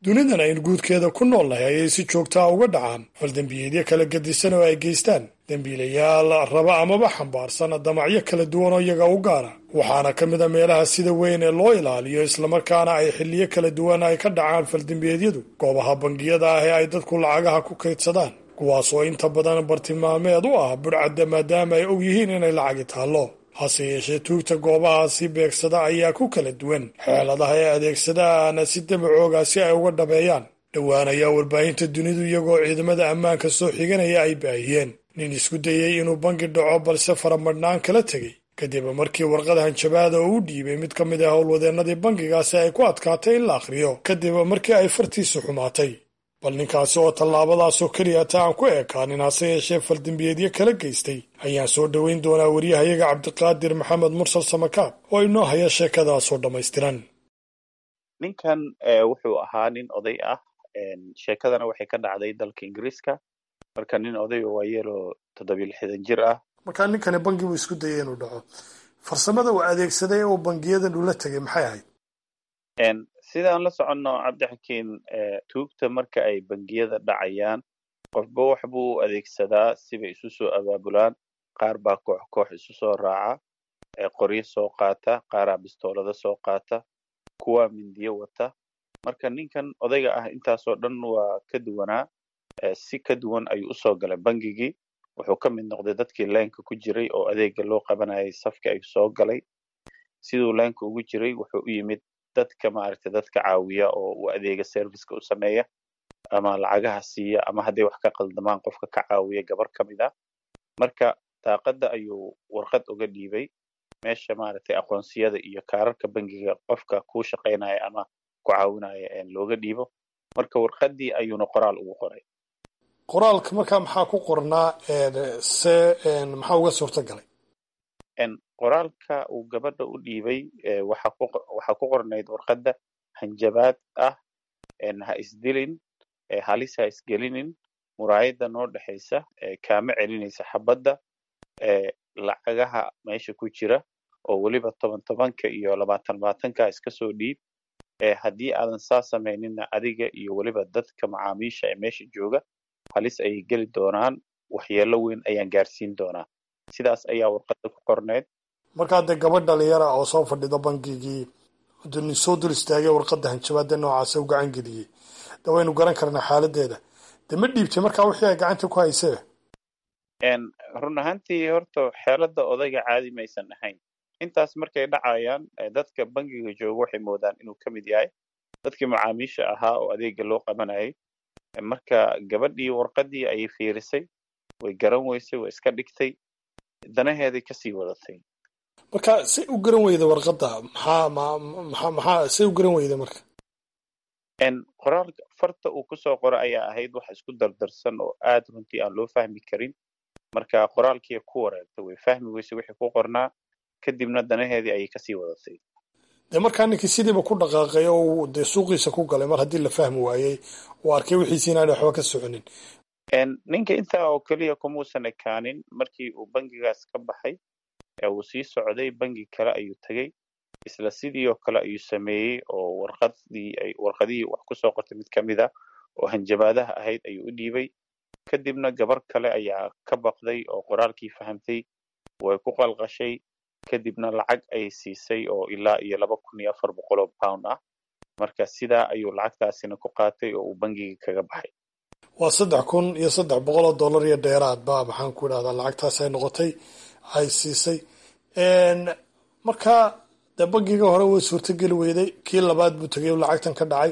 dunidan aynu guudkeeda ku nool nahay ayay si joogtaa uga dhacaan faldembiyeedyo kala gedisan oo ay geystaan dembiilayaal raba amaba xambaarsan damacyo kala duwan oo iyaga u gaara waxaana ka mid a meelaha sida weyn ee loo ilaaliyo islamarkaana ay xilliyo kala duwan ay ka dhacaan faldembiyeedyadu goobaha bangiyada ah ee ay dadku lacagaha ku kaydsadaan kuwaas oo inta badan bartilmaameed u ah budhcadda maadaama ay og yihiin inay lacagi taallo hase yeeshee tuugta goobahaasi beegsada ayaa ku kala duwan xeeladaha ay adeegsadaan si dabacooga si ay uga dhabeeyaan dhowaan ayaa warbaahinta dunidu iyagoo ciidamada ammaanka soo xiganaya ay baahiyeen nin isku dayey inuu bangi dhaco balse faramadhnaan kala tegey kadib markii warqada hanjabaada oo u dhiibay mid ka mid ah howlwadeennadii bangigaasi ay ku adkaatay in la akhriyo kadib markii ay fartiisu xumaatay bal ninkaasi oo tallaabadaasoo keliya ta aan ku ekaanin hase yeeshee faldembiyeedyo kala geystay ayaan soo dhoweyn doonaa waryahayaga cabdiqaadir maxamed mursal samakaab oo inoo haya sheekadaasoo dhammaystiran ninkan wuxuu ahaa nin oday ah sheekadana waxay ka dhacday dalka ingiriiska marka nin oday oo waayeeloo toddobiyo lixdan jir ah markaa ninkani bangi buu isku dayay inuu dhaco farsamada uu adeegsaday oo bangiyadan ula tegay maxay ahayd sidaan la soconno cabdixakiin tuugta marka ay bangiyada dhacayaan qofba wax buu u adeegsadaa sibay isu soo abaabulaan qaar baa koox koox isu soo raaca qoryo soo qaata qaaraa bistoolada soo qaata kuwaa mindiyo wata marka ninkan odayga ah intaasoo dhan waa ka duwanaa si ka duwan ayuu usoo galay bangigii wuxuu ka mid noqday dadkii leenka ku jiray oo adeega loo qabanayay safka ayuu soo galay siduu leenka ugu jiray wuxuu u yimid dadka maaragtay dadka caawiya oo uu adeega serviceka u sameeya ama lacagaha siiya ama hadday wax ka qaldamaan qofka ka caawiya gabar ka mid ah marka daaqadda ayuu warqad uga dhiibay meesha maaragtay aqoonsiyada iyo kaararka bangiga qofka kuu shaqaynaya ama ku caawinaya looga dhiibo marka warqaddii ayuuna qoraal ugu qoray qoraalka markaa maxaa ku qornaa se maxaa uga suurta galay qoraalka uu gabadha u dhiibay waxaa ku qornayd warqadda hanjabaad ah ha isdilin halis ha isgelinin muraayadda noo dhexaysa kaama celinaysa xabadda lacagaha meesha ku jira oo weliba toban tobanka iyo labaatan labaatanka iska soo dhiib haddii aadan saa samayninna adiga iyo weliba dadka macaamiisha ee meesha jooga halis ayay geli doonaan waxyeello weyn ayaan gaarsiin doonaa sidaas ayaa warqadda ku qorneyd markaa dee gabadh dhalinyara oo soo fadhida bangigii nin soo dul istaagay warqadda hanjabaada noocaasa u gacan geliyey de waynu garan karnaa xaaladeeda dee ma dhiibtay markaa wixii ay gacanta ku haysee run ahaantii horta xeeladda odayga caadi maysan ahayn intaas markay dhacayaan dadka bangiga jooga waxay moodaan inuu ka mid yahay dadkii macaamiisha ahaa oo adeega loo qabanayay marka gabadhii warqaddii ayay fiirisay way garan weysay way iska dhigtay danaheeday kasii wadatay marka say u garan weyda warqadda maxaa maxaa maxaa say u garan weyda marka qoraalka farta uu kusoo qora ayaa ahayd wax isku dardarsan oo aad runtii aan loo fahmi karin marka qoraalkii ku wareegtay way fahmi weysay wixii ku qornaa kadibna danaheedii ayay kasii wadatay dee markaa ninkii sidiiba ku dhaqaaqay oo dee suuqiisa ku galay mar haddii la fahmi waayey uu arkay wixiisi inaana waxba ka soconin ninka intaa oo keliya kumuusan ekaanin markii uu bangigaas ka baxay uu sii socday bangi kale ayuu tegey isla sidii oo kale ayuu sameeyey oo warqadii warqadihii wax kusoo qortay mid ka mid a oo hanjabaadaha ahayd ayuu u dhiibay kadibna gabar kale ayaa ka baqday oo qoraalkii fahamtay way ku qalqashay kadibna lacag ayay siisay oo ilaa iyo laba kun iyo afar boqol oo pound ah marka sidaa ayuu lacagtaasina ku qaatay oo uu bangigii kaga baxay waa saddex kun iyo saddex boqol oo dollar iyo dheeraad ba maxaan ku idhahdaa lacagtaas ay noqotay ay siisay marka dee bangiga hore way suurtogeli weyday kii labaad buu tegay lacagtan ka dhacay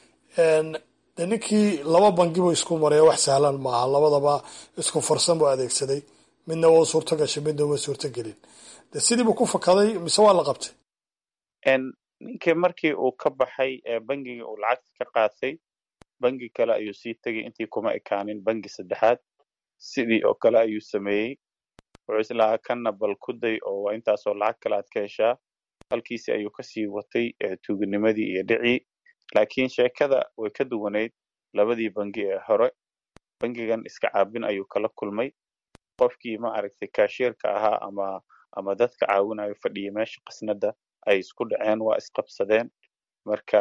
de ninkii laba bangi buu isku maraya wax sahlan maaha labadaba isku farsan buu adeegsaday midna waa suurto gashay midna waa suurto gelin de sidii buu ku fakaday mise waa la qabtay ninkii markii uu ka baxay bangigii uu lacagta ka qaatay bangi kale ayuu sii tegay intii kuma ekaanin bangi saddexaad sidii oo kale ayuu sameeyey wuxuu islahaa kanna bal ku day oo waa intaasoo lacag kale aad ka heshaa halkiisi ayuu kasii watay tuuginimadii iyo dhicii laakiin sheekada way ka duwanayd labadii bangi ee hore bangigan iska caabin ayuu kala kulmay qofkii ma aragtay kaashiirka ahaa ama ama dadka caawinayo fadhiya meesha qasnada ay isku dhaceen waa isqabsadeen marka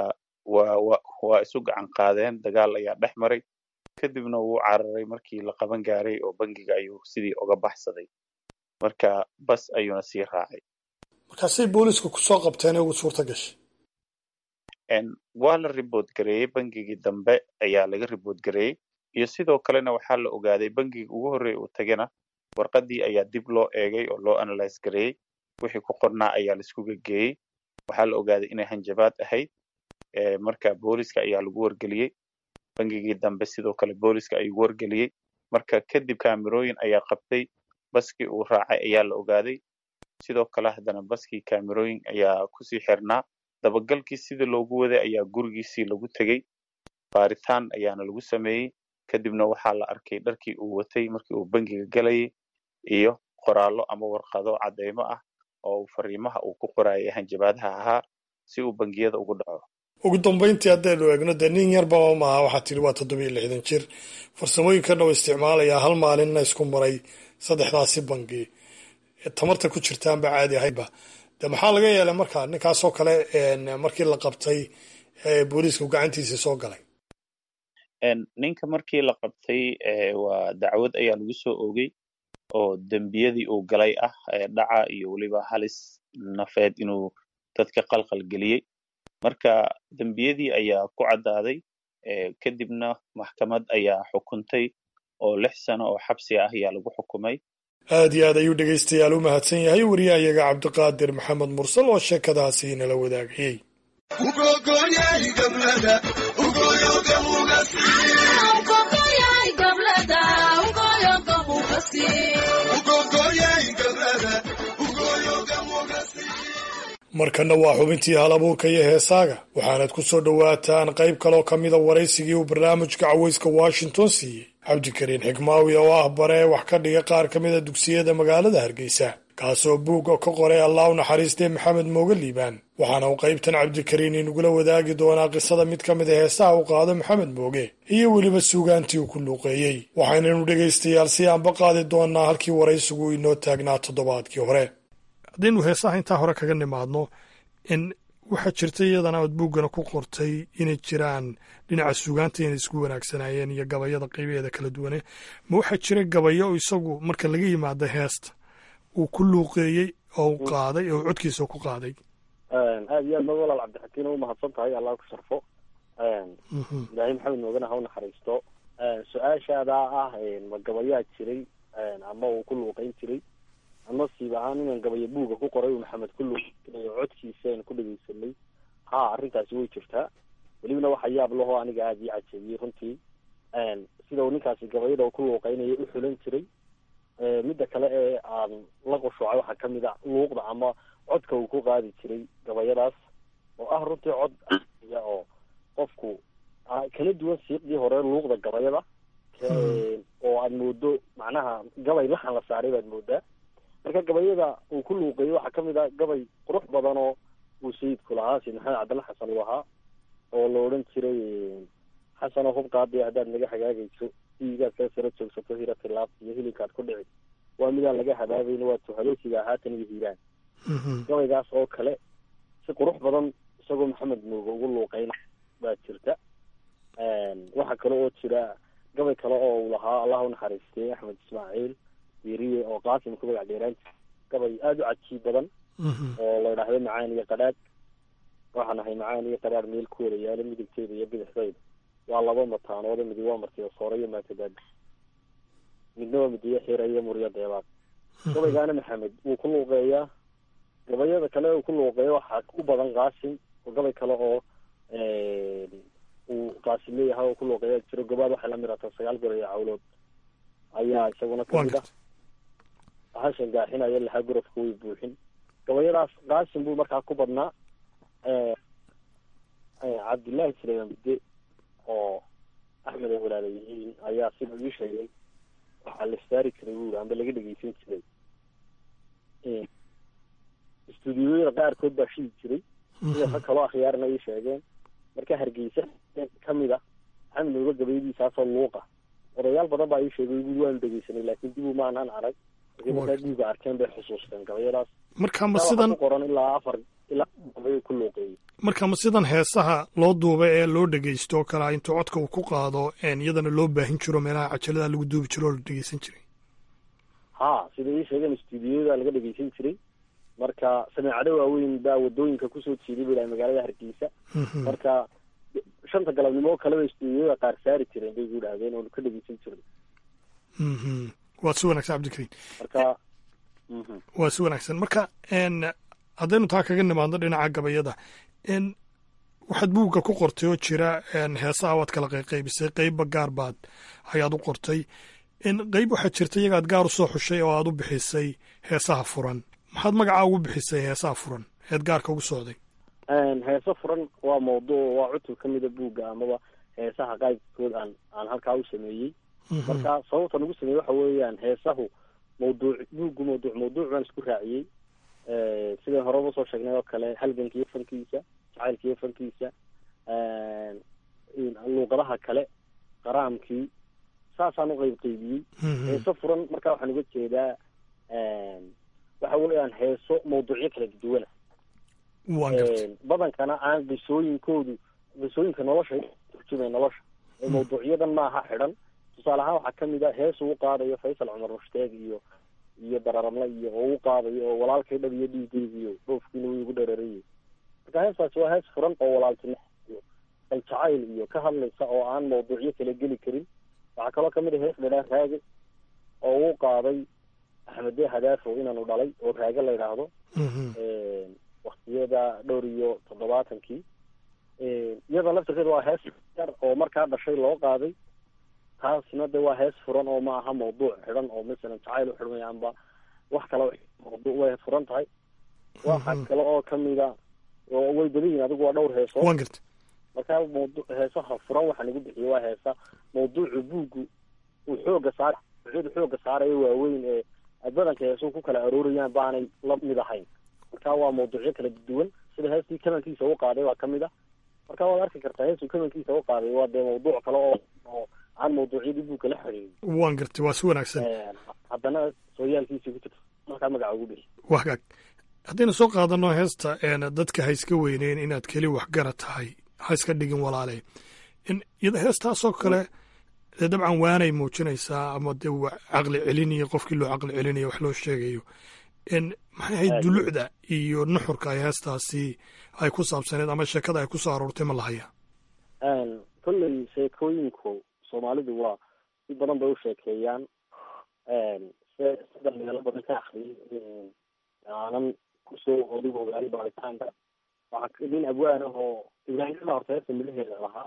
waa wa waa isu gacan qaadeen dagaal ayaa dhex maray kadibna wuu cararay markii la qaban gaaray oo bangiga ayuu sidii uga baxsaday marka bas ayuuna sii raacay markaasay booliiska kusoo qabteen ee ugu suurta gashay waa la ribood gareeyey bangigii dambe ayaa laga ribood gareeyey iyo sidoo kalena waxaa la ogaaday bangiga ugu horreeya uu tagana warqadii ayaa dib loo eegay oo loo analyse gareeyey wixii ku qornaa ayaa laisku gegeeyey waxaa la ogaaday inay hanjabaad ahayd marka booliska ayaa lagu wargeliyey bangigii dambe sidoo kale booliska ayuu wargeliyey marka kadib kaamirooyin ayaa qabtay baskii uu raacay ayaa la ogaaday sidoo kale haddana baskii kaamirooyin ayaa kusii xirnaa dabagalkii sidii loogu waday ayaa gurigiisii lagu tegey baaritaan ayaana lagu sameeyey kadibna waxaa la arkay dharkii uu watay markii uu bangiga galayay iyo qoraallo ama warqado cadeymo ah oo fariimaha uu ku qorayay hanjabaadaha ahaa si uu bangiyada ugu dhaco ugu dambayntii haddaynu eegno dee nin yarba maaha waxaa tidhi waa toddobiyo lixdan jir farsamooyinkan oo isticmaalayaa hal maalinna isku maray saddexdaasi bangi tamarta ku jirtaanba caadi ahaydba de maxaa laga yeelay markaa ninkaasoo kale markii la qabtay booliisku gacantiisa soo galay ninka markii la qabtay waa dacwad ayaa lagu soo oogay oo dembiyadii uu galay ah dhaca iyo weliba halis nafeed inuu dadka qalqal geliyey marka dembiyadii ayaa ku caddaaday kadibna maxkamad ayaa xukuntay oo lix sano oo xabsi ah ayaa lagu xukumay aad iyo aad ayuu dhegaystayaal u mahadsan yahay wariyahayaga cabdiqaadir maxamed mursal oo sheekadaasi nala wadaagayey markanna waa xubintii hal abuurka iyo heesaaga waxaanad ku soo dhowaataan qayb kaloo ka mida waraysigii uu barnaamijka cawayska washington siiyey cabdikariin xikmaawi oo ah bare wax ka dhiga qaar ka mida dugsiyada magaalada hargeysa kaasoo buugga ka qoray allah u naxariistee maxamed mooge liibaan waxaana uu qaybtan cabdikariin inugula wadaagi doonaa qisada mid ka mida heesaha u qaado maxamed mooge iyo weliba suugaantii uu ku luuqeeyey waxaynanu dhegaystayaal si aanba qaadi doonaa halkii waraysigu inoo taagnaa toddobaadkii hore haddaynu heesaha intaa hore kaga nimaadno in waxaa jirta iyadana ood buuggana ku qortay inay jiraan dhinaca suugaanta inay isku wanaagsanaayeen iyo gabayada qaybaheeda kala duwane ma waxaa jira gabayo isagu marka laga yimaado heesta uu ku luuqeeyey oo u qaaday oo codkiisa ku qaaday aad iyo aad ma walaal cabdixakiin u mahadsan tahay allah ku sharfo ilaahay maxamed moogana ha u naxariisto su-aashaadaa ah ma gabayaa jiray ama uu ku luuqeyn jiray ama siib ahaan inaan gabayo buuga ku qoray uu maxamed ku luuqeeyo codkiisa aan ku dhegeysanay ha arrintaasi way jirtaa welibana waxa yaab lahoo aniga aada ii cajeebiyey runtii sida uu ninkaasi gabayada uu ku luuqeynaya u xulan jiray midda kale ee aan la qushuucay waxaa kamid a luuqda ama codka uu ku qaadi jiray gabayadaas oo ah runtii cod ya oo qofku kala duwan siiqdii hore luuqda gabayada oo aad moodo macnaha gabay laxan la saaray baad moodaa marka gabayada uu ku luuqeeyey waxaa kamid ah gabay qurux badan oo uu sayidku lahaa sayid maxamed cabdalla xasan uu ahaa oo la odhan jiray xasanoo hub qaadiya haddaad naga hagaagayso diigaad kala sara joogsato hira tilaab iyo hilibkaad ku dhici waa midaan laga habaabayna waa tuhaloosiga haatan iyo hiiraan gabaygaas oo kale si qurux badan isagoo maxamed mooge ugu luuqeyna baa jirta waxaa kale oo jira gabay kale oo uu lahaa allah unaxariistay axmed ismaaciil weriye oo qaasim ku magac dheeraan gabay aada u cajiib badan oo la idhaahdo macaan iyo qadhaadh waxaan ahay macaan iyo qadhaadh meel ku wada yaalo midigteeda iyo bidixdayda waa laba mataanoode midi waa martiyo soore iyo maatadaada midna waa midiyo xira iyo muryo deebaad gabaygaana maxamed wuu ku luuqeeyaa gabayada kale uu ku luuqeeya waxaa u badan qaasim oo gabay kale oo uu qaasim leeyahay oo ku luuqeeya jiro gobaad waxay la midhataa sagaal gor iyo cawlood ayaa isaguna kamid ah hashan gaaxinaya lahaa gurafka way buuxin gabayadaas qaasim buu markaa ku badnaa cabdullaahi suleyman bide oo axmed ay walaala yihiin ayaa sida ii sheegay waxaa la saari jiray buuri amba laga dhegeysan jiray istuudiyooyada qaarkood baa shidi jiray sida rag kaloo akhyaarna ii sheegeen marka hargeysa kamid ah axmed nooga gabayadiisaasoo luuqa odayaal badan baa ii sheegay buri waanu dhegeysanay laakiin dib uma anaan arag markii markaa guuga arkeen bay xusuusteen gabayadaas marka ma sidan ku qoran ilaa afar ilaa gabay ku luuqeeyey marka ma sidan heesaha loo duuba ee loo dhegeysto oo kale intuu codka uu ku qaado iyadana loo baahin jiro meelaha cajalada lagu duubi jiro oo la dhegeysan jiray ha sida ii sheegeen stuudiyada laga dhegeysan jiray marka sameecado waaweyn baa wadooyinka kusoo jiiday bu dhahay magaalada hargeysa marka shanta galabnimo oo kaleba stuudiyada qaar saari jireen bay gu dhahdeen oonu ka dhegeysan jirnay waa si wanaagsan cabdikariin marka waa si wanaagsan marka haddaynu taa kaga nimaadno dhinaca gabayada waxaad buugga ku qortay oo jira heesaha waad kala qayqaybisay qeybba gaar baad ayaad u qortay qeyb waxaad jirta iyagaad gaar usoo xushay oo aad u bixisay heesaha furan maxaad magacaa ugu bixisay heesaha furan eed gaarka ugu socday heeso furan waa mawduuc waa cutub ka mida buugga amaba heesaha qaybkood aan aan halkaa u sameeyey marka sababtan ugu sameeyey waxa weeyaan heesahu mawduuc buuggu mawduuc mawduuc baan isku raaciyey sidai horeba usoo sheegnay oo kale halganka iyo fankiisa jacaylka iyo fankiisa luuqadaha kale qaraamkii saasaan uqeyb qeybiyey heeso furan marka waxaan uga jeedaa waxa weeyaan heeso mawduucyo kala duwana badankana aan qisooyinkoodu qisooyinka nolosha turjumay nolosha ee mawduucyadan maaha xidhan tusaale ahaan waxaa kamid a hees uu qaadayo faysal cumar mushtaeg iyo iyo dararamle iyo oo u qaadayo oo walaalkay dhab iyo dhiigeygiyo dhoofkiina wuu igu dhararayay marka heestaasi waa hees furan oo walaaltinimo iyo aljacayl iyo ka hadlaysa oo aan mawduucyo kala geli karin waxaa kaloo kamid a hees dhadhaa raage oo uu qaaday axmede hadaafo inaanu dhalay oo raage la yidhaahdo waktiyada dhowr iyo toddobaatankii iyada laftirkeeda waa hees yar oo markaa dhashay loo qaaday taasna de waa hees furan oo ma aha mawduuc xidhan oo masalan jacayl u xidhmaya amba wax kale mawduuc way furan tahay waxa kale oo kamida oo way badan yihin adigu waa dhowr heeso wan garta marka mawdu heesaha furan waxaan igu bixiyay waa heesa mawduucu buuggu uu xooga saar ucdu xooga saarayo waaweyn ee badanka heesuhu ku kala aroorayaan baanay la mid ahayn marka waa mawduucyo kala duwan sida heestii kamankiisa u qaaday waa kamid a marka waad arki kartaa heestuu kamankiisa u qaaday waa dee mawduuc kale oo oo aan mawduucyadii buugka la xiriirin waan gartay waa si wanaagsan haddana sooyaalkiisii ku jirta markaa magaca ugu bixi waa hagaag haddaynu soo qaadano heesta dadka ha iska weyneyn inaad keli waxgara tahay ha iska dhigin walaale iyada heestaasoo kale dee dabcan waanay muujinaysaa ama dee caqli celinayo qofkii loo caqli celinayo wax loo sheegayo maxay ahayd dulucda iyo nuxurka ay heestaasi ay ku saabsaneed ama sheekada ay ku soo aroortay ma lahaya kolley sheekooyinku soomaalidu waa si badan bay u sheekeeyaan se sida meelo badan ka akriyay aanan kusoo odig ogaali baaritaanka waxaa nin abwaan ah oo ibraahimada horta heesta midaheeda lahaa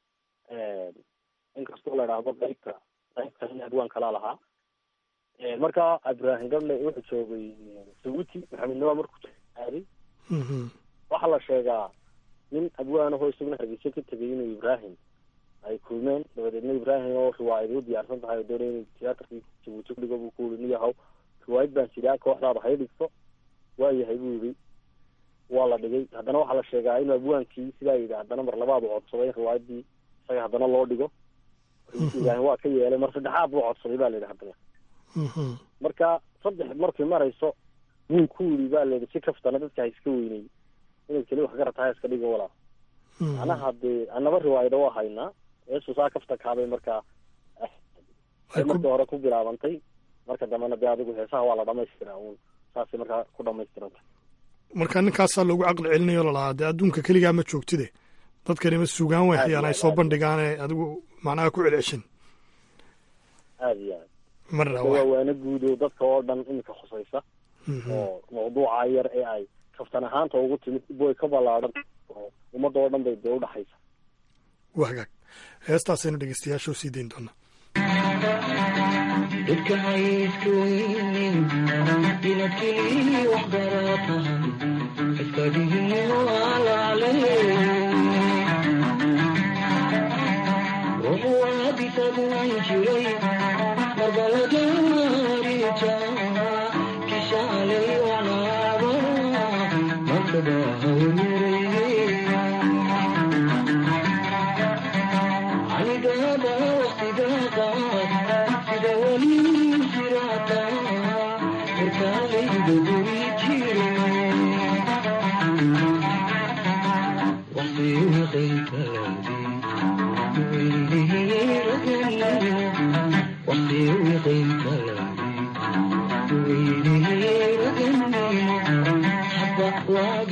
inkastoo la idhaahdo qaybka qaybka nin abwaan kalaa lahaa marka ibraahim gable wuxuu joogay saguti maxamed nawaa markuu aaday waxaa la sheegaa nin abwaan ahoo isaguna hargeysa ka tegay inuu ibraahim ay kulmeen dabadeedna ibraahim oo riwaayad u diyaarsan tahay oo doonay inay tiyaatarkii jabuuti kudhigo buu ku yiri niyahow riwaayad baan sidaa kooxdaada hay dhigto waayahay buu yidhi waa la dhigay haddana waxaa la sheegaa inuu abwaankii sidaa yidhi haddana mar labaad u codsaday in riwaayadii isaga haddana loo dhigo ibraahim waa ka yeelay mar saddexaad buu codsaday ba la yidhi haddana marka saddex markay marayso wuu ku yidhi ba la yidhi si kaftana dadka ha iska weyney inaad keli wax garatahay iska dhigo walaa anaha dee anaba riwaayada waa haynaa eesu saa kafta kaabay markaa markii hore ku bilaabantay marka dambena dee adigu heesaha waa la dhamaystiraa uun saasay markaa ku dhamaystiranta marka ninkaasaa loogu caqli celinayo lalahaa dee adduunka keligaa ma joogtide dadkani ma sugaan waxyaan ay soo bandhigaane adigu macnaha ku celceshin aada iyo aad marna waa waana guud oo dadka oo dhan iminka khusaysa oo mawduuca yar ee ay kaftan ahaanta ugu timid boy ka ballaadhan oo ummadda oo dhan bay dee udhaxaysa waa hagaag heestaasaynu dhegeystayaasha u sii dayn doonaa dadka hayska weynin inaad keli wax garatahay iska dhigin walaale ruux waadisaguan jiray marbalagaarija kishaalay wanaaba markaba hawmirayay anigaba waqtiga qaad sida weli jirata markaalayda guri jire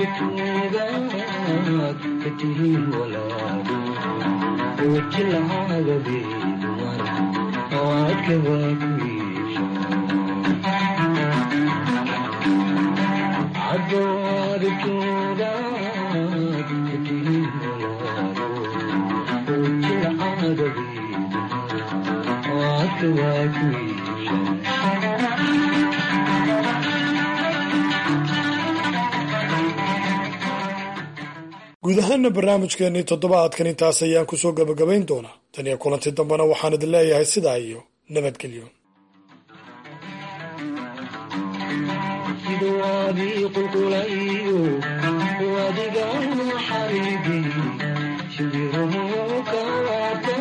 tuugaad ka tihiin walaalo wajilahagadeedu mara awaadka waa ku iibsha cadowaad tuugaad ka tihiin walaalo wajilahagadeedu mara awaadka waa ku guud ahaana barnaamijkeennii toddobaadkan intaas ayaan ku soo gebagabayn doonaa tan iyo kulanti dambena waxaan idin leeyahay sidaa iyo nabadgelyo sidawaadii qulqulayo wadiga xariibi shibiruhu kawaata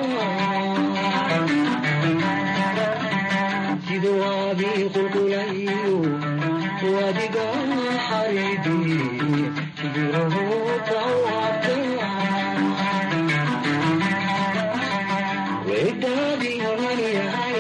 sidawaadii qulqulayo wadiga xariibi shibiruhu kawaata wedaadii hormaryahay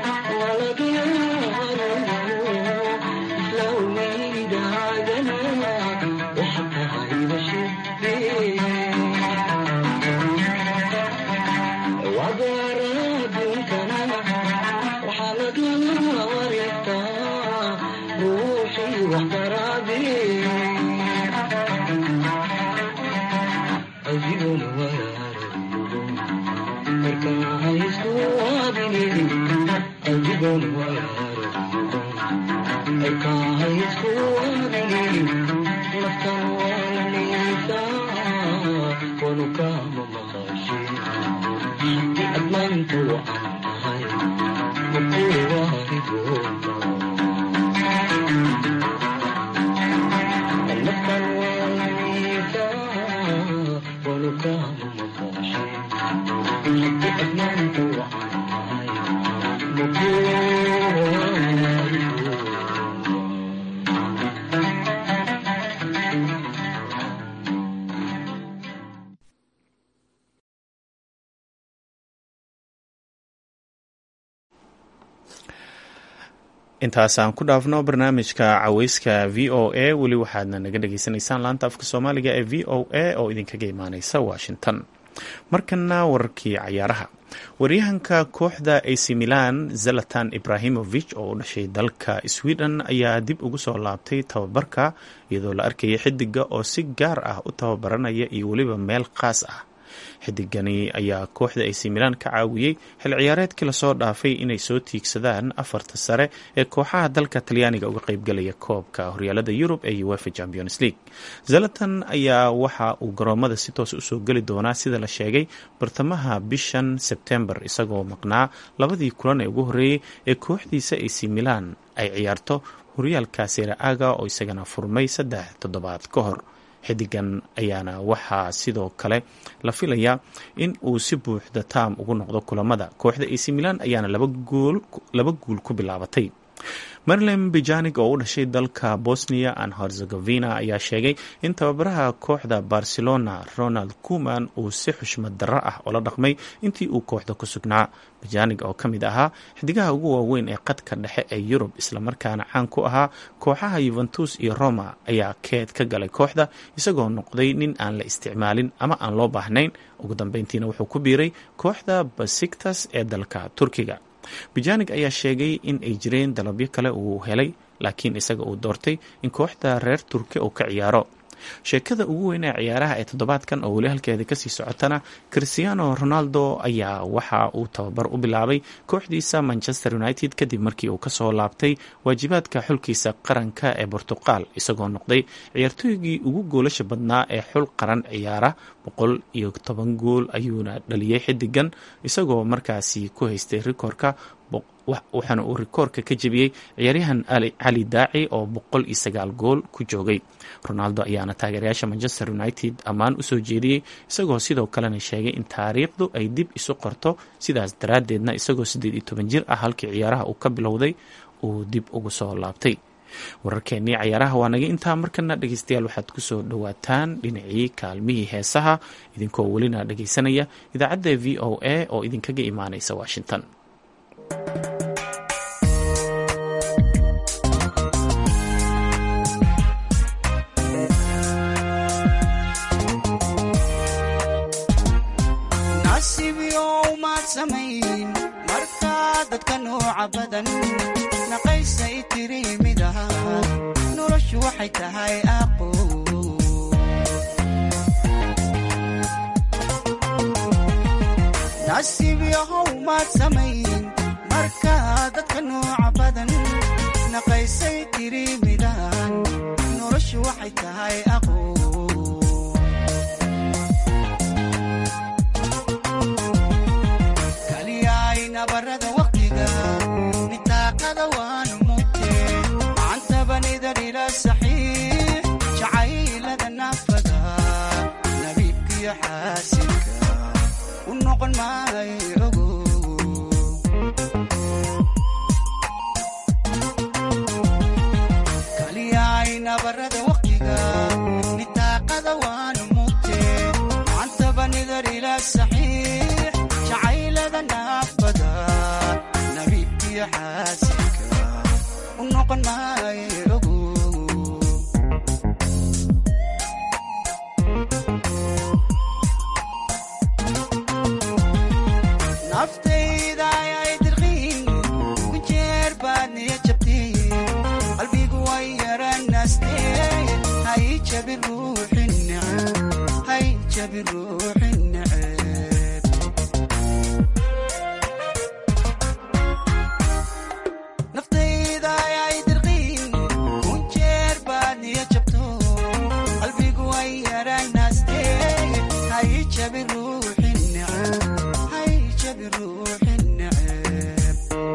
intaasaan ku dhaafno barnaamijka caweyska v o a weli waxaadna naga dhagaysanaysaan laanta afka soomaaliga ee v o a oo idinkaga imaaneysa washington markana wararkii cayaaraha waryahanka kooxda ac milan zalatan ibrahimovich oo u dhashay dalka sweden ayaa dib ugu soo laabtay tababarka iyadoo la arkayay xidiga oo si gaar ah u tababaranaya iyo weliba meel khaas ah xidigani ayaa kooxda ac milan ka caawiyey xil ciyaareedkii lasoo dhaafay inay soo tiigsadaan afarta sare ee kooxaha dalka talyaaniga uga qeybgalaya koobka horyaalada yurub ee uefa champions league zalatan ayaa waxa uu garoomada si toos usoo geli doonaa sida la sheegay bartamaha bishan sebtembar isagoo maqnaa labadii kulan ee ugu horreeyey ee kooxdiisa ac milan ay ciyaarto horyaalka seraaga oo isagana furmay saddex toddobaad ka hor xidigan ayaana waxaa sidoo kale la filayaa in uu si buuxda taam ugu noqdo kulamada kooxda ac milan ayaana laba guul ku bilaabatay marilyn bijanig oo u dhashay dalka bosnia and herzegovina ayaa sheegay in tababaraha kooxda barcelona ronald kuman uu si xushmad darro ah oola dhaqmay intii uu kooxda ku sugnaa bijanig oo ka mid ahaa xidigaha ugu waaweyn ee qadka dhexe ee yurub islamarkaana caan ku ahaa kooxaha yuventus iyo roma ayaa keed ka galay kooxda isagoo noqday nin aan la isticmaalin ama aan loo baahnayn ugu dambeyntiina wuxuu ku biiray kooxda basiktas ee dalka turkiga bijanig ayaa sheegay in ay jireen dalabyo kale uu helay laakiin isaga uu doortay in kooxda reer turki uu ka ciyaaro sheekada ugu weyn ee ciyaaraha ee toddobaadkan oo weli halkeeda kasii socotana christiano ronaldo ayaa waxa uu tababar u bilaabay kooxdiisa manchester united kadib markii uu kasoo laabtay waajibaadka xulkiisa qaranka ee bortuqal isagoo noqday ciyaartooygii ugu goolasha badnaa ee xul qaran ciyaara boqol iyo toban gool ayuuna dhaliyey xidigan isagoo markaasi ku haystay rikoorka waxaana uu rikoorka ka jebiyey ciyaaryahan cali daaci oo boqol iyo sagaal gool ku joogay ronaldo ayaana taageerayaasha manchester united ammaan usoo jeediyey isagoo sidoo kalena sheegay in taariikhdu ay dib isu qorto sidaas daraaddeedna isagoo siddeed iyo toban jir ah halkii ciyaaraha uu ka bilowday uu dib ugu soo laabtay wararkeennii cayaaraha waa naga intaa markana dhegeystayaal waxaad kusoo dhowaataan dhinacii kaalmihii heesaha idinkoo welina dhegeysanaya idaacadda v o a oo idinkaga imaaneysa washington badan naqaysay tiri mid ahaa noloshu waxay tahay aqo nasiib yahow maad samayn markaa dadka nooca badan naqaysay tiri midaan noloshu waxay tahay aqo kaliyaay nabarada waqtiga nitaaqada waanu mugte macantabanidar ila saxiix jacaylada naafada nabiibkiyo xaasinka u noqon maayo ogo kaliyaay nabarada waqtiga nitaaqada waanu mugte macantabanidar ila saxiix jacaylada naafada nabiibkiyo xaasinka u noqon maayo ogo naftayda ayay dirqiin ku jeer baad niya jabtiin qalbigu way yaranaastee hay jabi ruuxin neceb hay jabi ruuxin neceb naftayda ayay dirqiin ku jeer baad niya jabto qalbigu way yaranaastee hay jabi ruuxin neceb hay jabi ruuxin neceb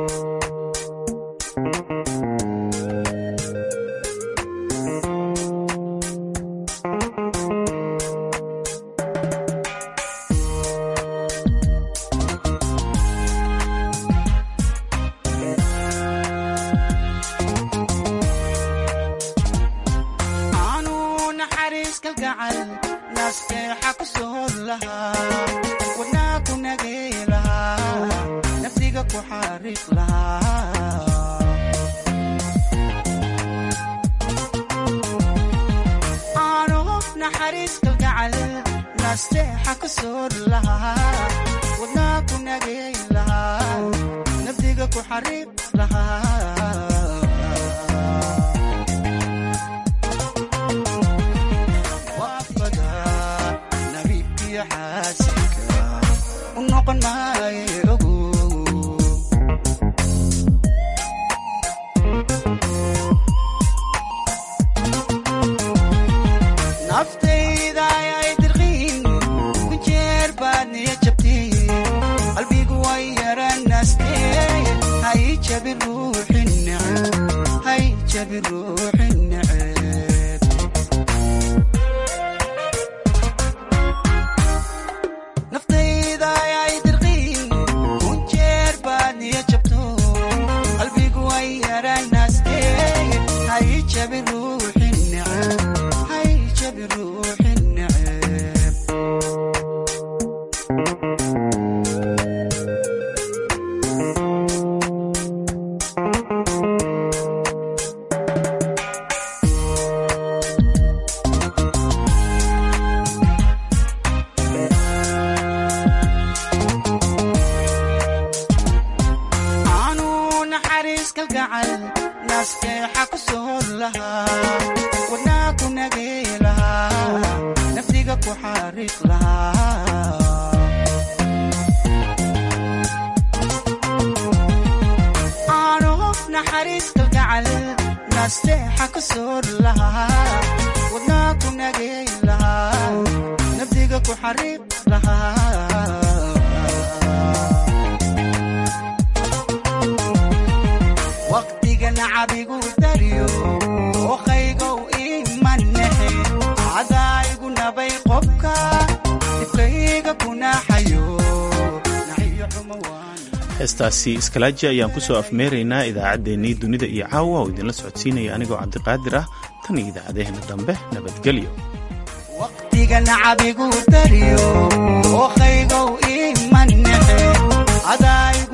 aanu naxariis kalgacal naasteexa ku sood lahaa wadnaa ku nagay lahaa nafsiga ku xariiq lahaa aanu naxariis kalgacal naasteexa ku sood lahaa wadnaa ku nagay lahaa nafsiga ku xariiq lahaa waafada nabiibkiyo xaasinka u noqon maayo ogo naftayda ayay dirqiin ku jeer baad niya jabtiin qalbigu way yaranaastee hay jabi ruuxin neceb hay jabi ruuxin neceb naftayda ayay dirqiin ku jeer baad niya jabto qalbigu way yaranaastee hay jabi ruuxin neceb hay jabi ruuxin neceb aanu naxariis kalgacal naasteexa ku sood lahaa wadnaa ku nagay lahaa nafsiga ku xariiq lahaa aanu naxariis kalgacal naasteexa ku sood lahaa wadnaa ku nagay lahaa nafsiga ku xariiq lahaa waqtiga nacabigu dariyo ookaygow imanexe cadaayigu nabay qobka dibkayga kunaxayo naxiyo xumo waan heestaasi iskalaaji ayaan ku soo afmeeraynaa idaacaddeenii dunida iyo caawa oo idinla socodsiinaya anigoo cabdiqaadir ah tan iyo idaacadeheena dambe nabadgelyo waqtiga nacabigu dariyo ookaygow imanexe cadaayigu